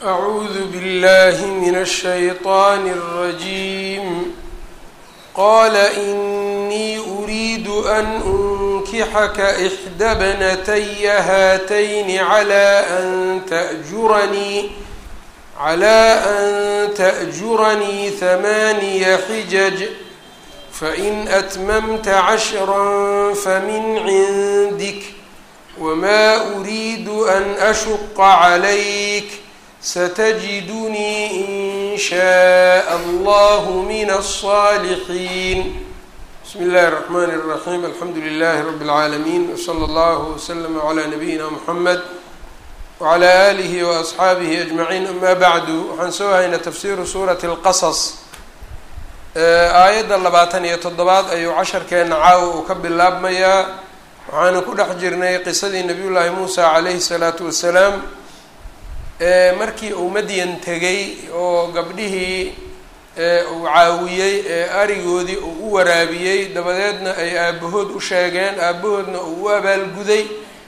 أعوذ بالله من الشيطان الرجيم قال إني أريد أن أنكحك إحدى ابنتي هاتين على أن تأجرني على أن تأجرني ثماني حجج فإن أتممت عشرا فمن عندك وما أريد أن أشق عليك ستجدني إن شاء الله من الصالحين بسم الله الرحمن الرحيم الحمد لله رب العالمين وصلى الله وسلم على نبينا محمد وعلى آله وأصxaabihi أجمعين أma bعdu waxaan soo haynaa tafsiru suuraةi الqaصص aayadda labaatan iyo toddobaad ayuu casharkeena caawa uu ka bilaabmayaa waxaanu ku dhex jirnay qisadii nabiy llaahi muusa calayhi الsalaatu wasalaam markii uu madyan tegay oo gabdhihii uu caawiyey ee arigoodii uu u waraabiyey dabadeedna ay aabahood u sheegeen aabahoodna uu u abaalguday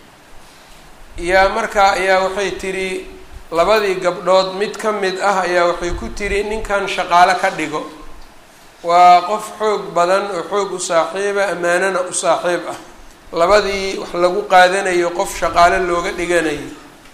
yaa markaa ayaa waxay tidhi labadii gabdhood mid ka mid ah ayaa waxay ku tidhi ninkan shaqaalo ka dhigo waa qof xoog badan oo xoog u saaxiiba ammaanana u saaxiib ah labadii wax lagu qaadanayo qof shaqaalo looga dhiganayo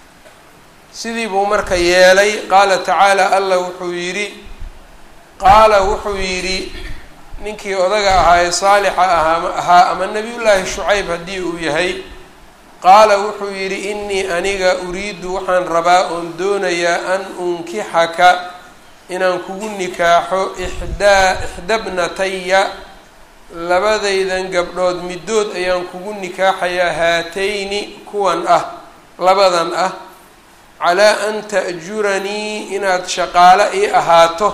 sidii buu marka yeelay qaala tacaala allah wuxuu yidhi qaala wuxuu yidhi ninkii odaga ahaa ee saalixa ahaa ahaa ama nebiyullaahi shucayb haddii uu yahay qaala wuxuu yidhi innii aniga uriidu waxaan rabaa oon doonayaa an unkixaka inaan kugu nikaaxo ixdaa ixdabnataya labadaydan gabdhood middood ayaan kugu nikaaxayaa haatayni kuwan ah labadan ah calaa an ta'juranii inaad shaqaalo ii ahaato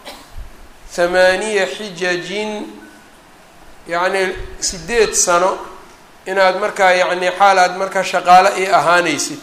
thamaaniya xijajin yacnii sideed sano inaad markaa yacni xaal aad markaa shaqaalo ii ahaanaysid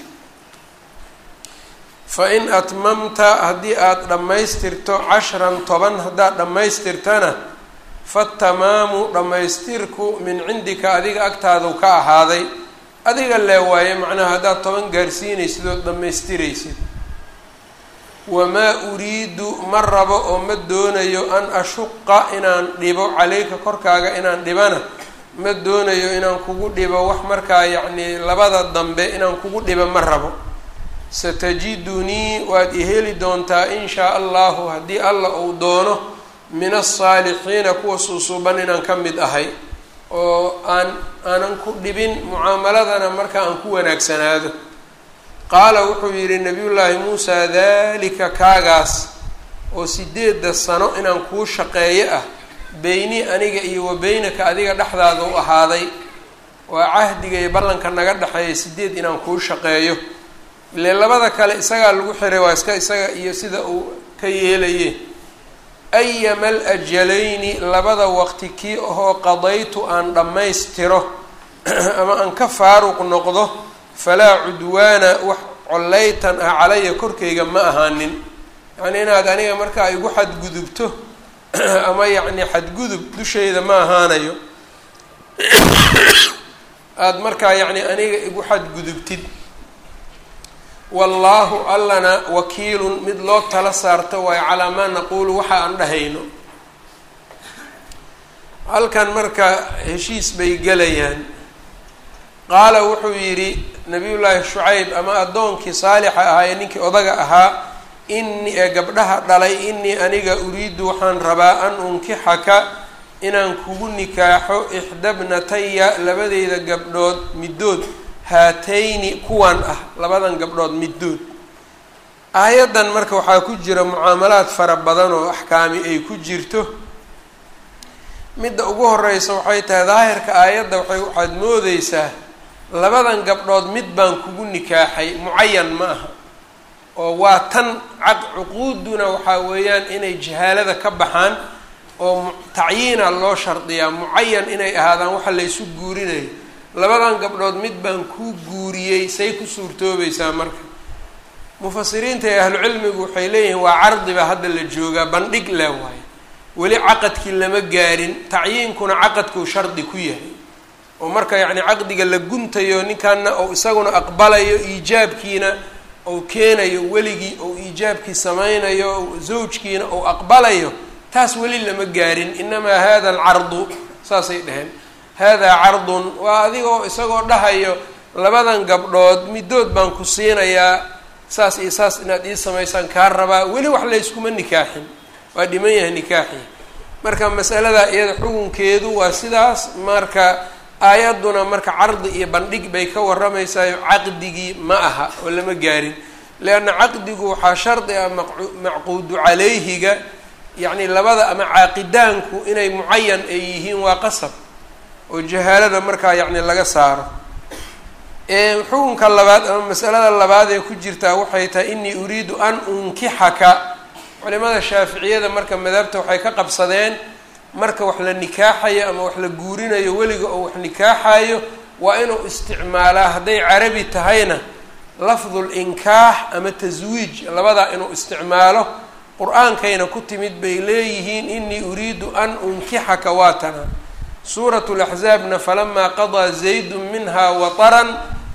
fa in atmamta haddii aada dhammaystirto cashran toban haddaad dhammaystirtana fatamaamu dhammaystirku min cindika adiga agtaadu ka ahaaday adiga lee waaye macnaha haddaad toban gaarsiinaysid ood dhammaystiraysid wamaa uriidu ma rabo oo ma doonayo an ashuqa inaan dhibo caleyka korkaaga inaan dhibana ma doonayo inaan kugu dhibo wax markaa yacnii labada dambe inaan kugu dhibo ma rabo satajidunii waad i heli doontaa in shaa allahu haddii alla uu doono min alsaalixiina kuwa suusuuban inaan ka mid ahay oo aan aanan ku dhibin mucaamaladana marka aan ku wanaagsanaado qaala wuxuu yidhi nabiyullaahi muusa daalika kaagaas oo sideedda sano inaan kuu shaqeeyo ah beyni aniga iyo wa beynaka adiga dhexdaada u ahaaday waa cahdiga iyo ballanka naga dhexeeya sideed inaan kuu shaqeeyo ile labada kale isagaa lagu xiray waa iska isaga iyo sida uu ka yeelaye ayama alajalayni labada waqti kii ahoo qadaytu aan dhammaystiro ama aan ka faaruq noqdo falaa cudwaana wax collaytan ah calaya korkayga ma ahaanin yacnii inaad aniga markaa igu xadgudubto ama yacni xadgudub dushayda ma ahaanayo aada markaa yacni aniga igu xadgudubtid wallaahu allana wakiilun mid loo tala saarto waayo calaa maa naquulu waxa aan dhahayno halkan marka heshiis bay gelayaan qaala wuxuu yidhi nabiyullaahi shucayb ama addoonkii saalixa ahaa ee ninkii odaga ahaa ini ee gabdhaha dhalay inii aniga uriidu waxaan rabaa an unkixaka inaan kugu nikaaxo ixdabnataya labadeyda gabdhood middood haatayni kuwan ah labadan gabdhood middood aayaddan marka waxaa ku jira mucaamalaad fara badan oo axkaami ay ku jirto midda ugu horeysa waxay tahay daahirka aayadda waxay waxaad moodeysaa labadan gabdhood mid baan kugu nikaaxay mucayan ma aha oo waa tan caq cuquuduna waxaa weeyaan inay jahaalada ka baxaan oo tacyiina loo shardiyaa mucayan inay ahaadaan waxa laysu guurinayo labadan gabdhood mid baan kuu guuriyey say ku suurtoobaysaa marka mufasiriinta ee ahlucilmigu waxay leeyihiin waa cardiba hadda la joogaa bandhig leh waayo weli caqadkii lama gaarin tacyiinkuna caqadkuu shardi ku yahay oo marka yacni caqdiga la guntayo ninkanna oo isaguna aqbalayo iijaabkiina ou keenayo weligii ou iijaabkii samaynayo zawjkiina ou aqbalayo taas weli lama gaarin inamaa hada alcardu saasay dheheen haadaa cardun waa adigoo isagoo dhahayo labadan gabdhood middood baan ku siinayaa saas iyo saas inaad ii samaysaan kaa rabaa weli wax layskuma nikaaxin waa dhiman yahay nikaaxii marka masaladaa iyada xukunkeedu waa sidaas marka aayadduna marka cardi iyo bandhig bay ka warramaysayo caqdigii ma aha oo lama gaarin leanna caqdigu waxaa shardi ah macquudu calayhiga yacni labada ama caaqidaanku inay mucayan ay yihiin waa qasab oo jahaalada markaa yacni laga saaro xukunka labaad ama masalada labaad ee ku jirtaa waxay tahay inii uriidu an unkixaka culimada shaaficiyada marka madhabta waxay ka qabsadeen marka wax la nikaaxayo ama wax la guurinayo weliga oo wax nikaaxayo waa inuu isticmaalaa hadday carabi tahayna lafdu linkaax ama taswiij labadaa inuu isticmaalo qur-aankayna ku timid bay leeyihiin inii uriidu an unkixaka waatana suuratu laxzaabna falamaa qadaa zaydun minha wataran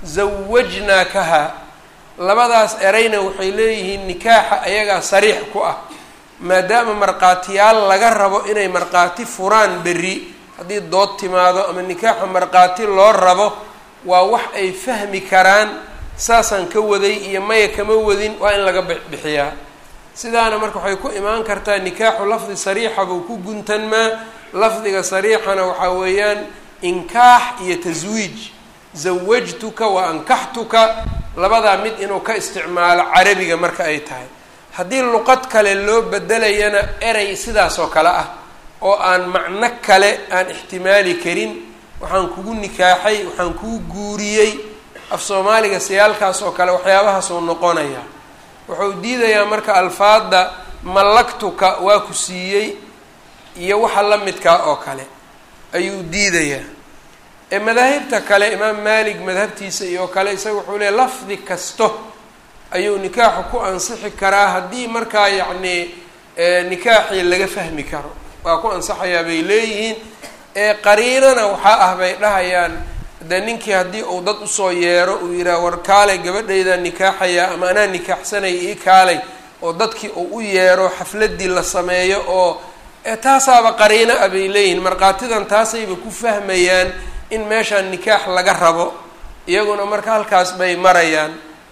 zawajnaakaha labadaas erayna waxay leeyihiin nikaaxa ayagaa sariix ku ah maadaama markhaatiyaal laga rabo inay markhaati furaan berri haddii dood timaado ama nikaaxa markhaati loo rabo waa wax ay fahmi karaan saasaan ka waday iyo maya kama wadin waa in laga bixiyaa sidaana marka waxay ku imaan kartaa nikaaxu lafdi sariixa buu ku guntanmaa lafdiga sariixana waxaa weeyaan inkaax iyo taswiij zawajtuka wa ankaxtuka labadaa mid inuu ka isticmaalo carabiga marka ay tahay haddii luqad kale loo bedelayana erey sidaas oo kale ah oo aan macno kale aan ixtimaali karin waxaan kugu nikaaxay waxaan kuu guuriyey af soomaaliga sayaalkaas oo kale waxyaabahaasuu noqonayaa wuxuu diidayaa marka alfaadda mallaktuka waa ku siiyey iyo waxa la midkaa oo kale ayuu diidayaa ee madaahibta kale imaam maalik madhabtiisa iyo kale isaga wuxuu leeay lafdi kasto ayuu nikaaxu ku ansixi karaa haddii markaa yacni nikaaxii laga fahmi karo waa ku ansaxayaa bay leeyihiin ee qariinana waxaa ah bay dhahayaan de ninkii haddii uu dad usoo yeero uu yidhaha war kaalay gabadhaydaa nikaaxayaa ama anaa nikaaxsanaya ii kaalay oo dadkii uu u yeero xafladii la sameeyo oo taasaaba qariino ah bay leeyihiin markhaatidan taasayba ku fahmayaan in meeshaan nikaax laga rabo iyaguna marka halkaas bay marayaan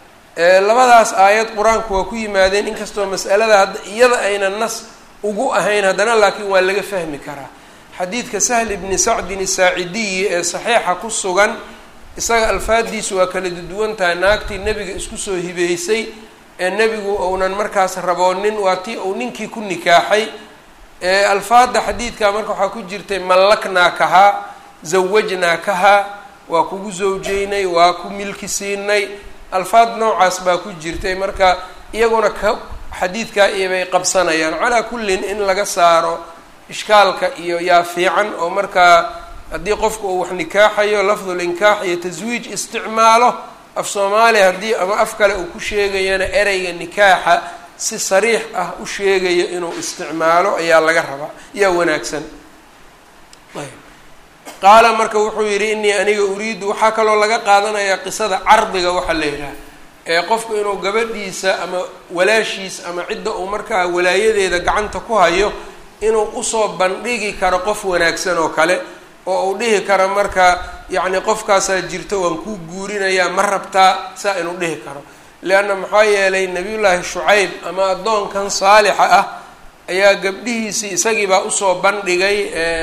labadaas aayad qur-aanku waa ku yimaadeen inkastoo mas'alada hadda iyada ayna nas ugu ahayn haddana laakiin waa laga fahmi karaa xadiidka sahl ibni sacdin isaacidiyi ee saxiixa ku sugan isaga alfaadiisu waa kala duwan tahay naagtii nebiga isku soo hibeysay ee nebigu uunan markaas raboonin waa tii uu ninkii ku nikaaxay alfaada xadiidka marka waxaa ku jirtay mallaknaakahaa zawajnaakahaa waa kugu zawjeynay waa ku milki siinay alfaad noocaas baa ku jirtay marka iyaguna ka xadiidkaa iyobay qabsanayaan calaa kullin in laga saaro ishkaalka iyo yaa fiican oo markaa haddii qofku uu wax nikaaxayo lafdul inkaax iyo taswiij isticmaalo af soomaaliya haddii ama af kale uu ku sheegayana ereyga nikaaxa si sariix ah u sheegayo inuu isticmaalo ayaa laga rabaa yaa wanaagsan ayb qaala marka wuxuu yidhi inii aniga uriidu waxaa kaloo laga qaadanayaa qisada cardiga waxaa la yidhaha ee qofku inuu gabadhiisa ama walaashiis ama cidda uu markaa walaayadeeda gacanta ku hayo inuu usoo bandhigi karo qof wanaagsan oo kale oo uu dhihi karo marka yacni qofkaasaa jirto waan kuu guurinayaa ma rabtaa saa inuu dhihi karo leanna maxaa yeelay nabiyullaahi shucayb ama addoonkan saalixa ah ayaa gabdhihiisii isagiibaa usoo bandhigay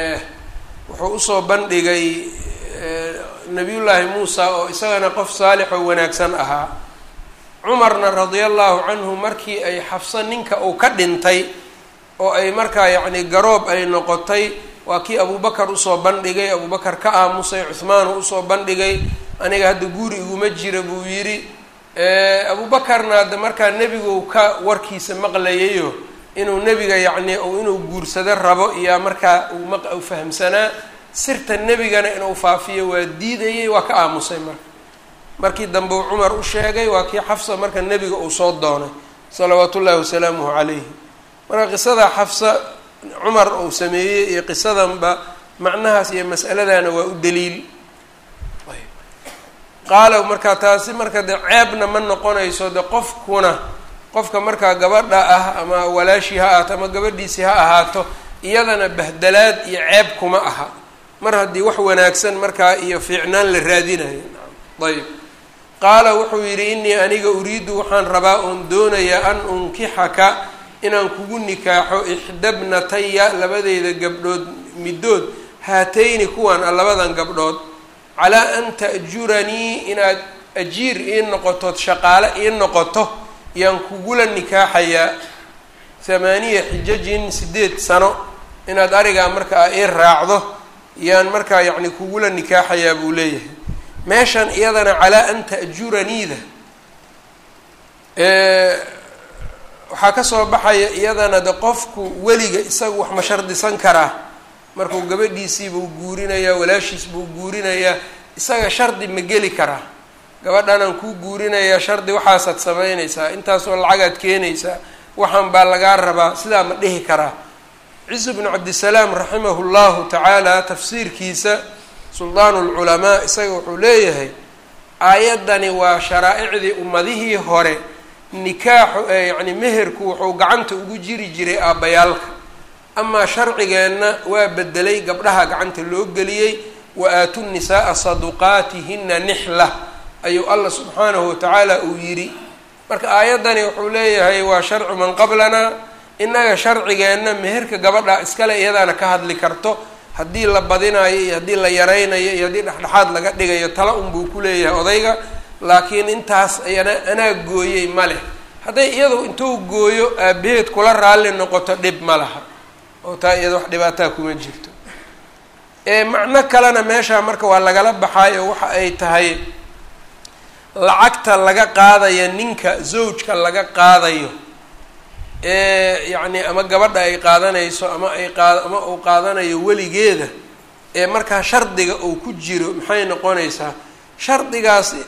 wuxuu usoo bandhigay nabiyullaahi muusa oo isagana qof saalix oo wanaagsan ahaa cumarna radia allahu canhu markii ay xafso ninka uu ka dhintay oo ay markaa yacni garoob ay noqotay waa kii abubakar usoo bandhigay abubakar ka aamusay cuhmaanu usoo bandhigay aniga hadda guuri iguma jira buu yidhi abubakarna hadda markaa nebigu ka warkiisa maqlayayo inuu nebiga yacni inuu guursado rabo iyo markaa uu maq u fahamsanaa sirta nebigana inuu faafiyo waa diidayay waa ka aamusay marka markii dambe uu cumar u sheegay waa kii xafsa marka nebiga uu soo doonay salawaatu ullaahi wasalaamuhu calayhi marka qisada xafsa cumar uu sameeyey iyo qisadanba macnahaas iyo mas'aladana waa u daliil qaala markaa taasi marka de ceebna ma noqonayso de qofkuna qofka markaa gabadha ah ama walaashii ha ahaato ama gabadhiisii ha ahaato iyadana bahdalaad iyo ceeb kuma aha mar haddii wax wanaagsan markaa iyo fiicnaan la raadinayo ayb qaala wuxuu yidhi innii aniga uriidu waxaan rabaa oon doonayaa an unkixaka inaan kugu nikaaxo ixdabnataya labadeyda gabdhood middood haatayni kuwan a labadan gabdhood calaa an ta'juranii inaad ajiir ii noqotood shaqaale ii noqoto yaan kugula nikaaxayaa thamaaniya xijajin sideed sano inaad arigaa markaa ii raacdo yaan markaa yacni kugula nikaaxayaa buu leeyahay meeshan iyadana calaa an ta'juraniida waxaa ka soo baxaya iyadana de qofku weliga isagu wax ma shardisan karaa markuu gabadhiisii buu guurinayaa walaashiis buu guurinayaa isaga shardi ma geli karaa gabadhanaan kuu guurinayaa shardi waxaasaad samaynaysaa intaasoo lacagaad keenaysaa waxaan baa lagaa rabaa sidaa ma dhihi karaa ciise bnu cabdisalaam raximahu llahu tacaala tafsiirkiisa suldaanu lculamaa isaga wuxuu leeyahay aayaddani waa sharaaicdii ummadihii hore nikaaxu yacni meherku wuxuu gacanta ugu jiri jiray aabbayaalka amaa sharcigeenna waa bedelay gabdhaha gacanta loo geliyey wa aatu nisaaa saduqaatihina nixla ayuu allah subxaanahu watacaala uu yidhi marka aayaddani wuxuu leeyahay waa sharcu man qablanaa innaga sharcigeenna meherka gabadha iskale iyadaana ka hadli karto haddii la badinayo iyo haddii la yaraynayo iyo haddii dhexdhexaad laga dhigayo tala unbuu ku leeyahay odayga laakiin intaas ayana anaa gooyey ma leh hadday iyadu intuu gooyo aabaheed kula raalli noqoto dhib ma laha oo taa iyada wax dhibaataa kuma jirto macno kalena meeshaa marka waa lagala baxay oo waxa ay tahay lacagta laga qaadaya ninka zawjka laga qaadayo ee yacni ama gabadha ay qaadanayso ama ay qaad ama uu qaadanayo weligeeda ee markaa shardiga uu ku jiro maxay noqonaysaa shardigaasi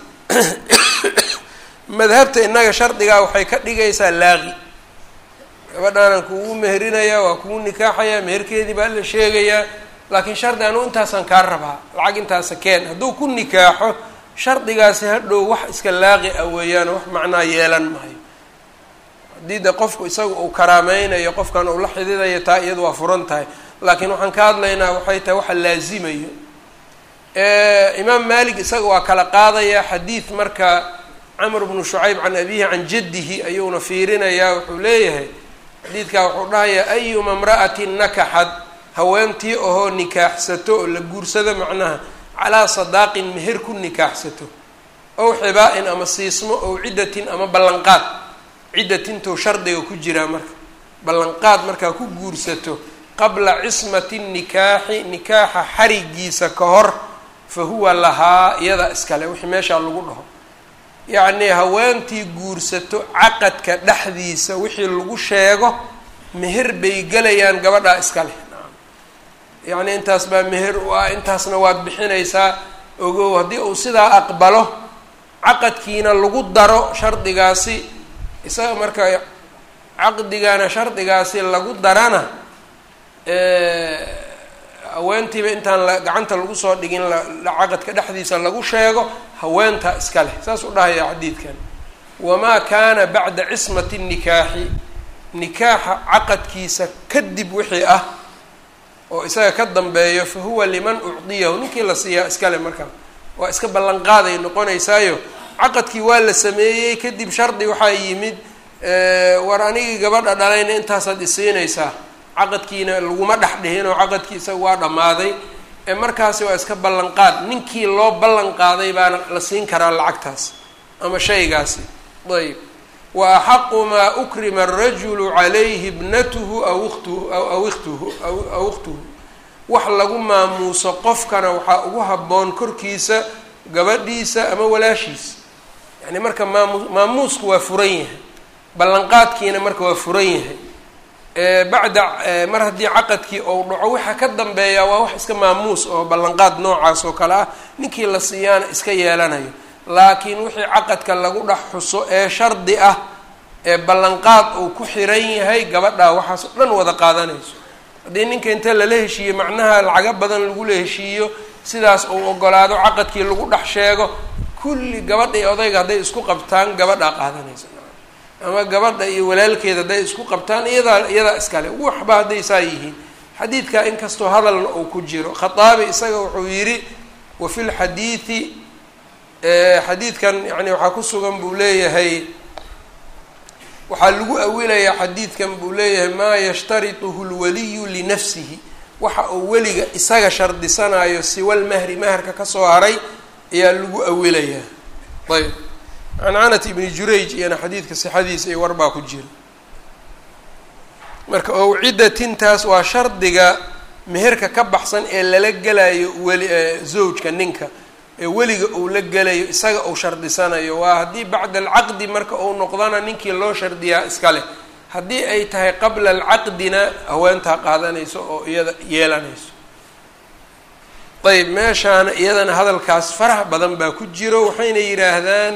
madhabta innaga shardigaa waxay ka dhigaysaa laaqi gabadhaanaan kugu meherinayaa waa kugu nikaaxayaa meherkeedii baa la sheegayaa laakiin shardi anu intaasaan kaa rabaa lacag intaasa keen hadduu ku nikaaxo shardigaasi hadhow wax iska laaqi ah weeyaano wax macnaa yeelan maayo haddii de qofku isaga uu karaameynayo qofkan uu la xididayo taa iyadu waa furan tahay laakiin waxaan ka hadlaynaa waxay tahay waxa laazimayo imaam malik isaga waa kala qaadaya xadiid marka camr bnu shucayb can abihi can jaddihi ayuuna fiirinayaa wuxuu leeyahay xadiidkaa wuxuu dhahayaa ayuma imra'atin nakaxad haweentii ahoo nikaaxsato oo la guursado macnaha calaa sadaaqin meher ku nikaaxsato ow xibaa-in ama siismo ow ciddatin ama ballanqaad ciddatintou shardiga ku jiraa marka ballanqaad markaa ku guursato qabla cismati nikaaxi nikaaxa xarigiisa ka hor fa huwa lahaa iyada iskale wixii meeshaa lagu dhaho yacnii haweentii guursato caqadka dhexdiisa wixii lagu sheego meher bay gelayaan gabadhaa iskale yacni intaas baa meher u ah intaasna waad bixinaysaa ogow haddii uu sidaa aqbalo caqadkiina lagu daro shardigaasi isaga marka caqdigana shardigaasi lagu darana haweentiiba intaan la gacanta lagu soo dhigin la caqadka dhexdiisa lagu sheego haweenta iska leh saas u dhahaya xadiidkan wamaa kaana bacda cismati nikaaxi nikaaxa caqadkiisa kadib wixii ah oo isaga ka dambeeyo fa huwa liman ucdiyahu ninkii la siiyaa iskale markaa waa iska ballanqaaday noqonaysaayo caqadkii waa la sameeyey kadib shardi waxaa yimid war anigii gabadha dhalayna intaasaad isiinaysaa caqadkiina laguma dhex dhihin oo caqadkii isaga waa dhammaaday ee markaasi waa iska ballanqaad ninkii loo ballan qaaday baana la siin karaa lacagtaas ama shaygaasi ayb wa axaqu maa ukrima arajulu calayhi ibnatuhu aw ukhtuhu aw ikhtuhu aw ukhtuhu wax lagu maamuuso qofkana waxaa ugu habboon korkiisa gabadhiisa ama walaashiisa yacni marka maamu maamuusku waa furan yahay ballanqaadkiina marka waa furan yahay bacda mar haddii caqadkii ou dhaco waxa ka dambeeya waa wax iska maamuus oo ballanqaad noocaas oo kale ah ninkii la siiyaana iska yeelanayo laakiin wixii caqadka lagu dhex xuso ee shardi ah ee ballanqaad uu ku xiran yahay gabadhaa waxaas o dhan wada qaadanayso haddii ninka inta lala heshiiyo macnaha lacago badan lagula heshiiyo sidaas uu ogolaado caqadkii lagu dhex sheego kulli gabadha iyo odayga hadday isku qabtaan gabadhaa qaadanaysa ama gabadha iyo walaalkeeda hadday isku qabtaan iyadaa iyadaa iskale waxba hadday saa yihiin xadiidka inkastoo hadalna uu ku jiro khaaabi isaga wuxuu yidhi wa fi lxadiidi xadiidkan yani waxaa ku sugan buu leeyahay waxaa lagu awilayaa xadiidkan buu leeyahay maa yashtarituhu lwaliyu linafsihi waxa uu weliga isaga shardisanayo siwalmahri maharka kasoo haray ayaa lagu awilayaa ayb cancanat ibni jurayj iyana xadiidka sixadiisa iyo warbaa ku jira marka owcidatintaas waa shardiga meherka ka baxsan ee lala gelayo weli zawjka ninka ee weliga uu la gelayo isaga uu shardisanayo waa haddii bacda alcaqdi marka uu noqdana ninkii loo shardiyaa iska leh haddii ay tahay qabla alcaqdina haweentaa qaadanayso oo iyada yeelanayso ayb meeshaana iyadana hadalkaas farax badan baa ku jiro waxayna yidhaahdaan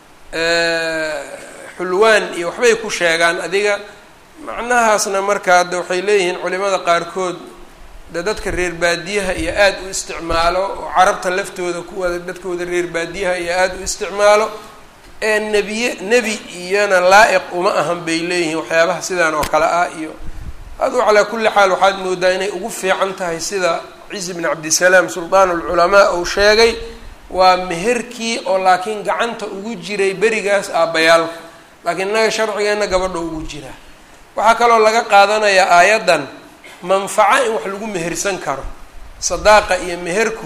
xulwaan iyo waxbay ku sheegaan adiga macnahaasna marka hadda waxay leeyihiin culimada qaarkood de dadka reer baadiyaha iyo aada u isticmaalo oo carabta laftooda kuwada dadkooda reer baadiyaha iyo aada u isticmaalo ee nebiye nebi iyana laa-iq uma ahan bay leeyihiin waxyaabaha sidaan oo kale ah iyo aduu calaa kulli xaal waxaad moodaa inay ugu fiican tahay sida ciisi bn cabdisalaam sultaan alculamaa uu sheegay waa meherkii oo laakiin gacanta ugu jiray berigaas aabbayaalka laakiin innaga sharcigeenna gabadha ugu jiraa waxaa kaloo laga qaadanayaa aayaddan manfaco in wax lagu mehersan karo sadaaqa iyo meherku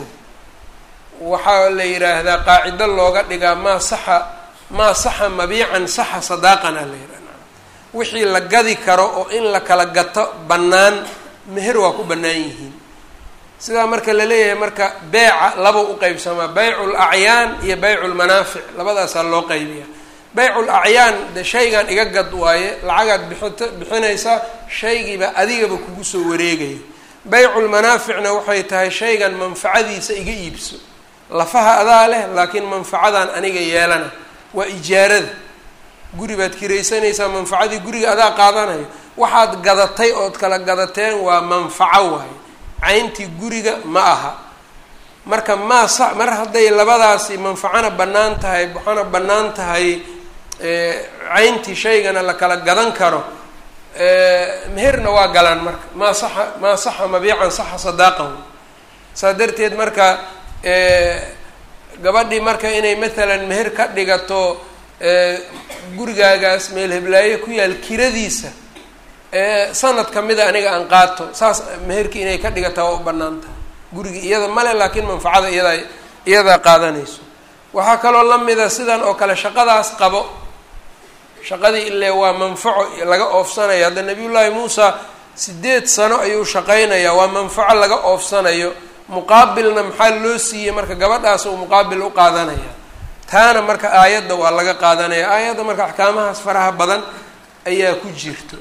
waxaa la yidhaahdaa qaacido looga dhigaa maa saxa maa saxa mabiican saxa sadaaqana la yidhahda wixii la gadi karo oo in la kala gato bannaan meher waa ku bannaan yihiin sidaa marka la leeyahay marka beeca laba u qeybsamaa baycu lacyaan iyo baycu lmanaafic labadaasaa loo qaybiya baycul acyaan de shaygan iga gad waaye lacagaad bixita bixinaysaa shaygiiba adigaba kugu soo wareegaya bayculmanaaficna waxay tahay shaygan manfacadiisa iga iibso lafaha adaa leh laakiin manfacadan aniga yeelana waa ijaarada guri baad kiraysanaysaa manfacadii guriga adaa qaadanayo waxaad gadatay ood kala gadateen waa manfaco waaye cayntii guriga ma aha marka maa sa mar hadday labadaasi manfacona bannaan tahay waxaana bannaan tahay cayntii shaygana la kala gadan karo meherna waa galaan marka maa saxa maa saxa mabiican saxa sadaaqahu saa darteed marka gabadhii marka inay maalan meher ka dhigato gurigaagaas meel heblaaye ku yaal kiradiisa sanad kamida aniga aan qaato saas meherkii inay ka dhigataa waa u bannaan tahay gurigii iyada male laakiin manfacada iyadaa iyadaa qaadanayso waxaa kaloo lamida sidan oo kale shaqadaas qabo shaqadii ile waa manfaco laga oofsanayo hadda nabiyullaahi muusa sideed sano ayuu shaqaynayaa waa manfaco laga oofsanayo muqaabilna maxaa loo siiyey marka gabadhaas uu muqaabil u qaadanaya taana marka aayadda waa laga qaadanaya aayadda marka axkaamahaas faraha badan ayaa ku jirto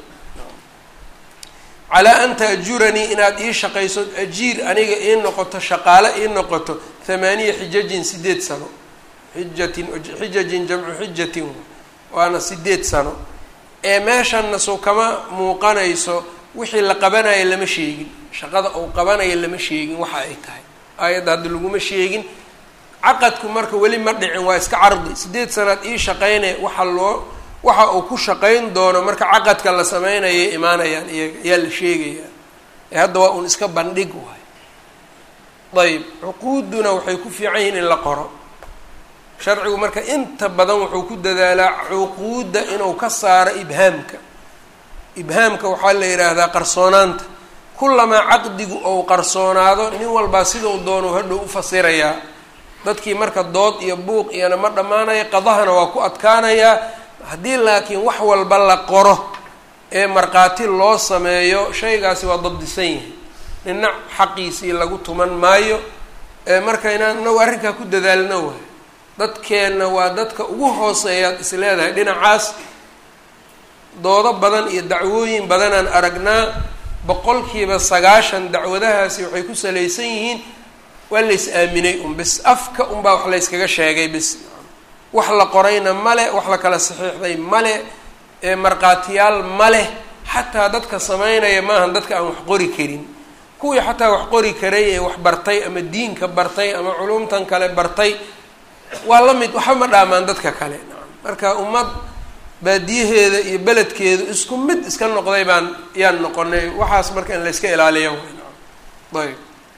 calaa an taajuranii inaad ii shaqayso ajiir aniga ii noqoto shaqaale ii noqoto thamaaniya xijajin sideed sano xijatin xijajin jamcu xijatin waana sideed sano ee meeshanna soo kama muuqanayso wixii la qabanayo lama sheegin shaqada uu qabanayo lama sheegin waxa ay tahay aayadda hadda laguma sheegin caqadku marka weli ma dhicin waa iska cardi sideed sanaad ii shaqaynaya waxa loo waxa uu ku shaqayn doono marka caqadka la sameynayay imaanayaan iyaga ayaa la sheegayaa ee hadda waa un iska bandhig waay ayb cuquuduna waxay ku fiican yihiin in la qoro sharcigu marka inta badan wuxuu ku dadaalaa cuquudda inuu ka saaro ibhaamka ibhaamka waxaa la yidhaahdaa qarsoonaanta kulamaa caqdigu ou qarsoonaado nin walbaa sidau doono hadhow u fasirayaa dadkii marka dood iyo buuq iyona ma dhammaanaya qadahana waa ku adkaanayaa haddii laakiin wax walba la qoro ee markhaati loo sameeyo shaygaasi waa dabdisan yahay nina xaqiisii lagu tuman maayo marka inaan inagu arrinkaa ku dadaalno waay dadkeenna waa dadka ugu hooseeyaad is leedahay dhinacaas doodo badan iyo dacwooyin badanaan aragnaa boqolkiiba sagaashan dacwadahaasi waxay ku salaysan yihiin waa lays aaminay un bis afka unbaa wax layskaga sheegay bis wax la qorayna male wax la kala saxiixday male markhaatiyaal maleh xataa dadka sameynaya maahan dadka aan wax qori karin kuwii xataa wax qori karay ee wax bartay ama diinka bartay ama culumtan kale bartay waa la mid waxba ma dhaamaan dadka kale marka ummad baadiyaheeda iyo beledkeedu isku mid iska noqday baan yaan noqonay waxaas marka in layska ilaaliya ayb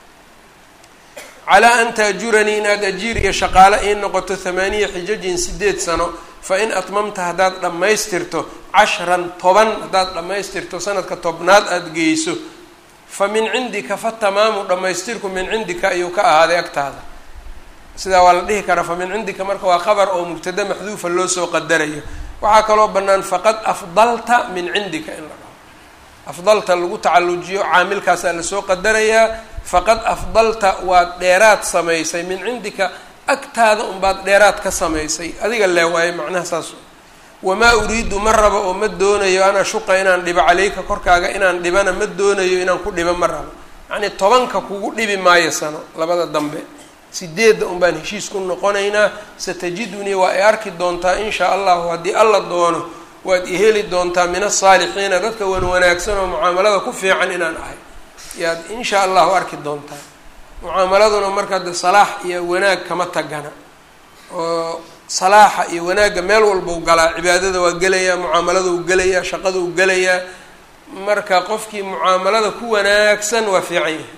calaa an taajuranii inaad ajiir iyo shaqaale ii noqoto hamaaniya xijajin sideed sano fa in atmamta haddaad dhammaystirto cashran toban haddaad dhammaystirto sanadka tobnaad aada geyso fa min cindika fa tamaamu dhammaystirku min cindika ayuu ka ahaaday agtaada sidaa waa la dhihi karaa fa min cindika marka waa qabar oo mubtada maxduufa loo soo qadarayo waxaa kaloo bannaan faqad afdalta min cindika in la dhaho afdalta lagu tacallujiyo caamilkaasaa lasoo qadarayaa faqad afdalta waad dheeraad samaysay min cindika agtaada unbaad dheeraad ka samaysay adiga lee waaye macnaha saas wamaa uriidu ma rabo oo ma doonayo an ashuqa inaan dhibo caleyka korkaaga inaan dhibana ma doonayo inaan ku dhibo ma rabo yacnii tobanka kugu dhibi maayo sano labada dambe sideedda un baan heshiis ku noqonaynaa satajidunii waa ay arki doontaa in shaa allahu haddii alla doono waad i heli doontaa min asaalixiina dadka wan wanaagsan oo mucaamalada ku fiican inaan ahay yaad in shaa allahu arki doontaa mucaamaladuna marka de salaax iyo wanaag kama tagana oo salaaxa iyo wanaagga meel walbau galaa cibaadada waa gelayaa mucaamalada u gelayaa shaqada u gelayaa marka qofkii mucaamalada ku wanaagsan waa fiican yahay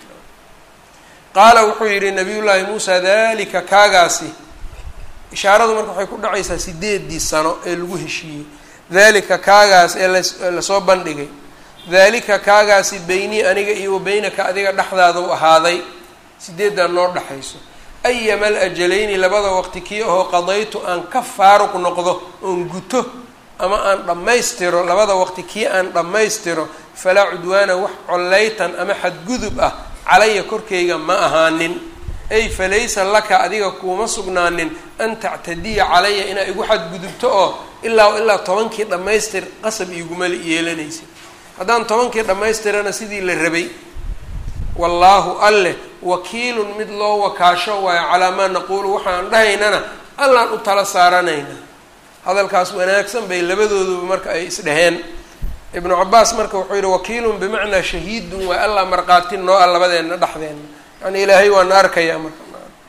qaala wuxuu yidhi nabiyullaahi muusa dalika kaagaasi ishaaradu marka waxay ku dhacaysaa sideedii sano ee lagu heshiiyey dalika kaagaas ee lasoo bandhigay dalika kaagaasi beynii aniga iyo wa beynaka adiga dhexdaada u ahaaday sideeddaa noo dhexayso ayama alajalayni labada waqti kii ahoo qadaytu aan ka faaruq noqdo oon guto ama aan dhammaystiro labada waqti kii aan dhammaystiro falaa cudwaana wax collaytan ama xadgudub ah calaya korkayga ma ahaanin ay falaysa laka adiga kuuma sugnaanin an tactadiya calaya inaa igu xadgudubto oo ilaa ilaa tobankii dhammaystir qasab iiguma yeelanaysa haddaan tobankii dhammaystirana sidii la rabay wallaahu alleh wakiilun mid loo wakaasho waayo calaa maa naquulu waxaan dhahaynana allaan u tala saaranaynaa hadalkaas wanaagsan bay labadooduba marka ay isdhaheen ibnu cabaas marka wuxuu yihi wakiilun bimacnaa shahiidun waa allah markhaati noo a labadeenna dhexdeenna yani ilaahay waana arkayaa marka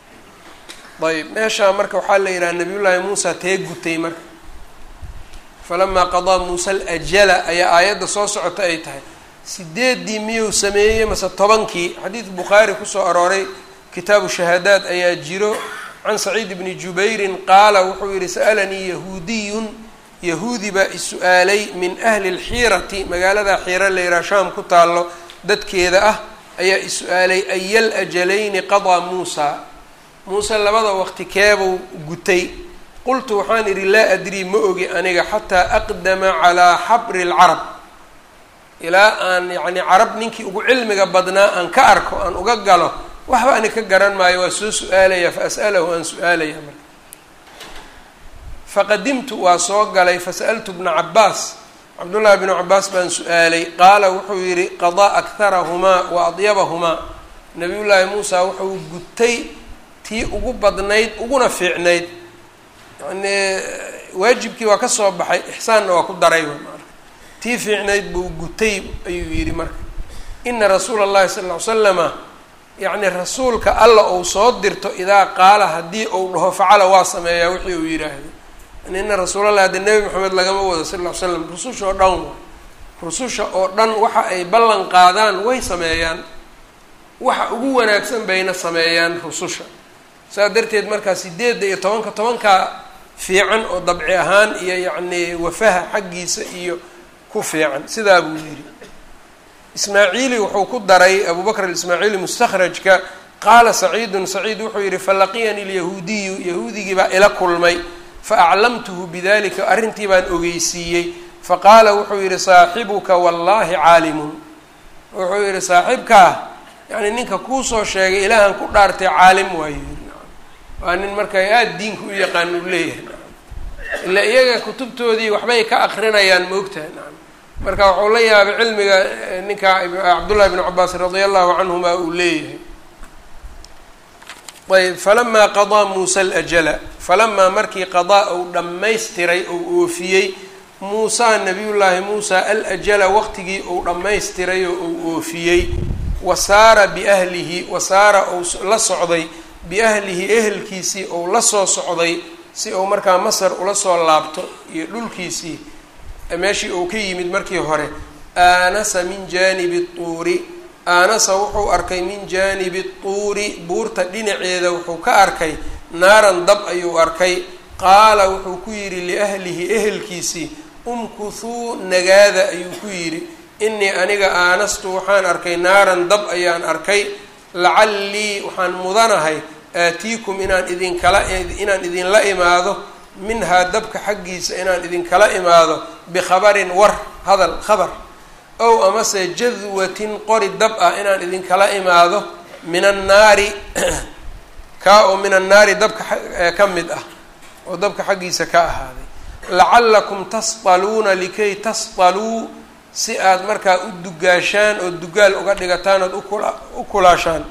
ayb meeshaa marka waxaa la yidhaha nabiyullaahi muusa tee gutay marka falamaa qadaa muusa alajala ayaa aayadda soo socota ay tahay sideeddii miyuu sameeyey mase tobankii xadiid bukhaari kusoo arooray kitaabu shahaadaad ayaa jiro can saciid bni jubayrin qaala wuxuu yihi sa'alanii yahuudiyun yahuudi baa is-su-aalay min ahli lxiirati magaalada xiira layraa shaam ku taallo dadkeeda ah ayaa is-su-aalay ayal ajalayni qadaa muusa muuse labada waqti keebuu gutay qultu waxaan idhi laa adrii ma ogi aniga xataa aqdama calaa xabri lcarab ilaa aan yacni carab ninkii ugu cilmiga badnaa aan ka arko aan uga galo waxba ani ka garan maayo waa soo su-aalaya fa as'alahu aan su-aalaya marka faqadimtu waa soo galay fasa'altu bna cabaas cabdullaahi bnu cabaas baan su-aalay qaala wuxuu yidhi qadaa akharahumaa wa adyabahumaa nabiyullaahi muusa wuxuu gutay tii ugu badnayd uguna fiicnayd yani waajibkii waa ka soo baxay ixsaanna waa ku daray marka tii fiicnayd buu gutay ayuu yidhi marka ina rasuula allahi sala ll ly slama yacni rasuulka alla uu soo dirto idaa qaala haddii uu dhaho facala waa sameeyaa wixii uu yidhaahdo yani ina rasuulallah haddi nebi maxamed lagama wado sal ll ly slam rususha oo dhan waay rususha oo dhan waxa ay ballan qaadaan way sameeyaan waxa ugu wanaagsan bayna sameeyaan rususha saas darteed markaa sideedda iyo tobanka tobankaa fiican oo dabci ahaan iyo yacni wafaha xaggiisa iyo ku fiican sidaa buu yidhi ismaaciili wuxuu ku daray abu bakr aismaaciili mustakhrajka qaala saciidun saciid wuxuu yidhi falaqiyani lyahuudiyu yahuudigii baa ila kulmay faaclamtuhu bidalika arrintii baan ogeysiiyey faqaala wuxuu yidhi saaxibuka wallaahi caalimun wuxuu yidhi saaxibkaa yani ninka kuusoo sheegay ilaahan ku dhaartay caalim waayo yidhi waa nin marka aada diinka u yaqaan uu leeyahay ilaa iyaga kutubtoodii waxbay ka akrinayaan moogtahay nacam marka wuxuu la yaabay cilmiga ninka cabdullahi bnu cabaas radia allahu canhuma uu leeyahay ayb falamaa qadaa muusa alajala falamaa markii qadaa uu dhammaystiray ou oofiyey muusaa nabiyullaahi muusa alajala waqtigii uu dhammaystiray oo uu oofiyey wa saara biahlihi wa saara uu la socday biahlihi ehelkiisii ou la soo socday si uu markaa masar ula soo laabto iyo dhulkiisii meeshii uu ka yimid markii hore aanasa min jaanibi tuuri aanasa wuxuu arkay min jaanibi tuuri buurta dhinaceeda wuxuu ka arkay naaran dab ayuu arkay qaala wuxuu ku yidhi liahlihi ehelkiisii umkuthuu nagaada ayuu ku yidhi inii aniga aanastu waxaan arkay naaran dab ayaan arkay lacallii waxaan mudanahay aatiikum inaan idinkala inaan idinla imaado minhaa dabka xaggiisa inaan idinkala imaado bikhabarin war hadal khabar ow amase jadwatin qori dab ah inaan idinkala imaado min annaari kaa oo min annaari dabka ka mid ah oo dabka xaggiisa ka ahaaday lacallakum tasdaluuna likay tasdaluu si aad markaa u dugaashaan oo dugaal uga dhigataan ood ukula u kulaashaan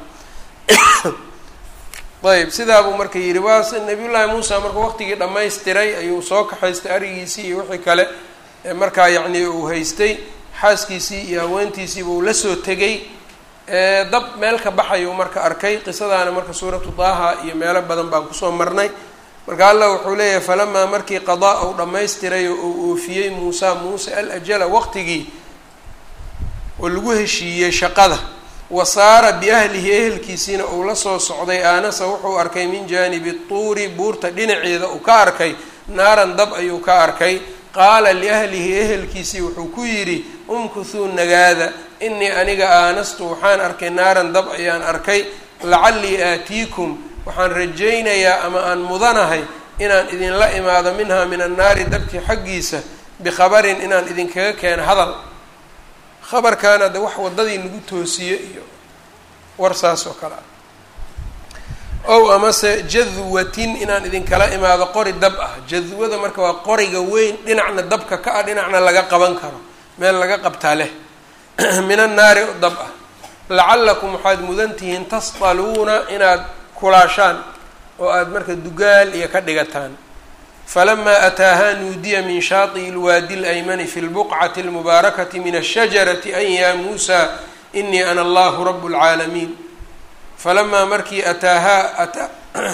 ayb sidaa buu marka yidhi waa nabiyullaahi muusa markuu waqtigii dhammaystiray ayuu soo kaxaystay arigiisii iyo wixii kale markaa yacnii uu haystay xaaskiisii iyo haweentiisiiba uu lasoo tegay dab meel ka baxayuu marka arkay qisadaana marka suuratu daaha iyo meelo badan baan kusoo marnay marka allah wuxuu leeyahay falamaa markii qadaa uu dhammaystiray oo uu oofiyey muusa muuse al ajala waqtigii oo lagu heshiiyey shaqada wa saara biahlihi ehelkiisiina uu la soo socday aanasa wuxuu arkay min jaanibi tuuri buurta dhinaceeda uu ka arkay naaran dab ayuu ka arkay qaala liahlihi ehelkiisii wuxuu ku yidhi umkuthuu nagaada inii aniga aanastu waxaan arkay naaran dab ayaan arkay lacallii aatiikum waxaan rajaynayaa ama aan mudanahay inaan idinla imaado minhaa min annaari dabkii xaggiisa bikhabarin inaan idinkaga keeno hadal khabarkaana de wax waddadii nagu toosiye iyo war saas oo kale ah ow amase jadwatin inaan idinkala imaado qori dab ah jadwada marka waa qoriga weyn dhinacna dabka ka ah dhinacna laga qaban karo meel laga qabtaa leh min annaari dab ah lacallakum waxaad mudan tihiin tasdaluuna inaad kulaashaan oo aada marka dugaal iyo ka dhigataan falamaa ataahaa nuudiya min shaati'i lwaadi laymani fi lbuqcati almubaarakati min ashajarati an yaa muusa inii ana allahu rabu lcaalamiin falamaa markii ataahaa ataa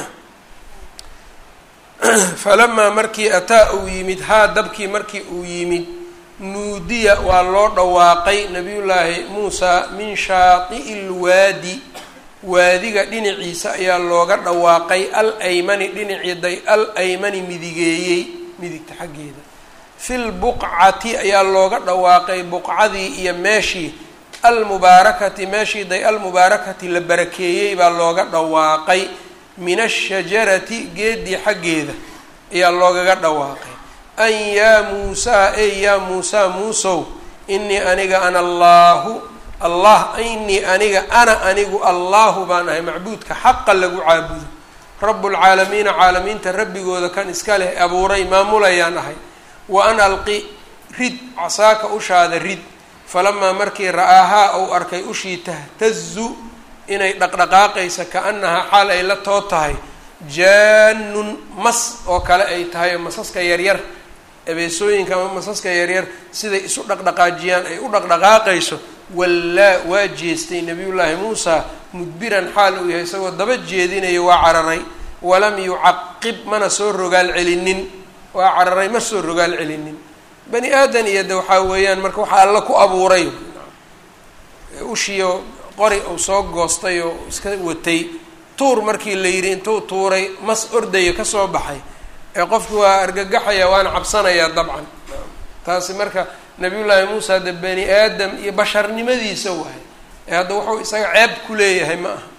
falamaa markii ataa uu yimid haa dabkii markii uu yimid nuudiya waa loo dhawaaqay nabiyullaahi muusa min shaati'i lwaadi waadiga dhinaciisa ayaa looga dhawaaqay al aymani dhinaciiday al aymani midigeeyey midigta xaggeeda fil buqcati ayaa looga dhawaaqay buqcadii iyo meeshii almubaarakati meeshii day almubaarakati la barakeeyey baa looga dhawaaqay min ashajarati geedii xaggeeda ayaa loogaga dhawaaqay an yaa muusaa ey yaa muusaa muusow inii aniga ana allaahu allah inii aniga ana anigu allahu baan ahay macbuudka xaqa lagu caabudo rabbulcaalamiina caalamiinta rabbigooda kan iska leh abuuray maamulayaan ahay wa an alqi rid casaaka ushaada rid falamaa markii ra-aahaa uu arkay ushii tahtazu inay dhaqdhaqaaqaysa ka-annahaa xaal ay la too tahay jaanun mas oo kale ay tahay oo masaska yaryar ebeesooyinka ama masaska yaryar siday isu dhaqdhaqaajiyaan ay u dhaqdhaqaaqayso wallaa waa jeestay nabiyullaahi muusa mudbiran xaal uu yahay isagoo daba jeedinayo waa cararay walam yucaqib mana soo rogaal celinin waa cararay ma soo rogaal celinin bani aadan iyo de waxaa weeyaan marka waxaa alla ku abuuray ushiyo qori uu soo goostay oo iska watay tuur markii la yidhi intuu tuuray mas ordayo kasoo baxay ee qofki waa argagaxaya waana cabsanayaa dabcan taasi marka nabiyullaahi muusa de bani aadam iyo basharnimadiisa waay ee hadda wuxuu isaga ceeb ku leeyahay ma aha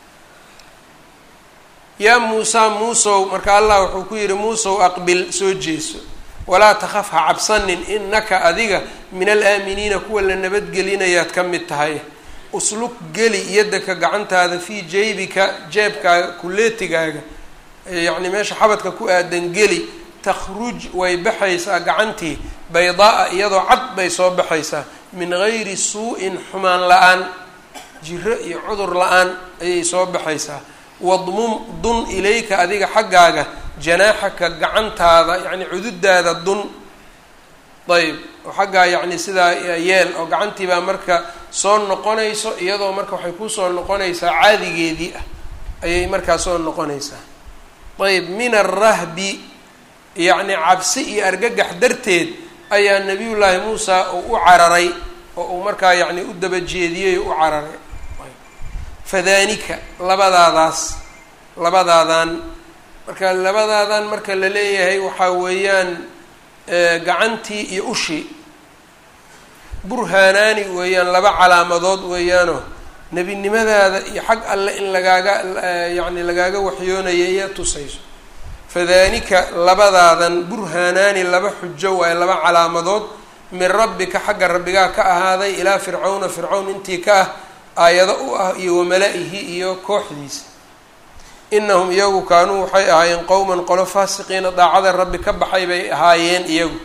yaa muusa muusow marka allah wuxuu ku yidhi muusow aqbil soo jeeso walaa takhaf ha cabsanin inaka adiga min alaaminiina kuwa la nabadgelinayaad ka mid tahay uslug geli yadaka gacantaada fii jaybika jeebkaaga kuleetigaaga yacni meesha xabadka ku aadan geli takhruj way baxaysaa gacantii baydaa-a iyadoo cad bay soo baxaysaa min gayri suu-in xumaan la-aan jiro iyo cudur la-aan ayay soo baxaysaa wadmum dun ilayka adiga xaggaaga janaaxaka gacantaada yacni cududaada dun ayb oo xaggaa yacni sidaa yeel oo gacantii baa marka soo noqonayso iyadoo marka waxay kusoo noqonaysaa caadigeedii ah ayay markaa soo noqonaysaa ayb min arahbi yacni cabsi iyo argagax darteed ayaa nabiyullaahi muusa uu u cararay oo uu markaa yacni u daba jeediyey oo u cararay fadaanika labadaadaas labadaadan marka labadaadan marka la leeyahay waxaa weeyaan gacantii iyo ushii burhaanaani weeyaan laba calaamadood weeyaanoo nebinimadaada iyo xag alle in lagaaga yacni lagaaga waxyoonaya iyo tusayso fadaanika labadaadan burhaanaani laba xujo waaye laba calaamadood min rabbika xagga rabbigaa ka ahaaday ilaa fircawna fircawn intii ka ah aayado u ah iyo wamala-ihi iyo kooxdiisa inahum iyagu kaanuu waxay ahaayeen qowman qolo faasiqiina daacada rabbi ka baxay bay ahaayeen iyagu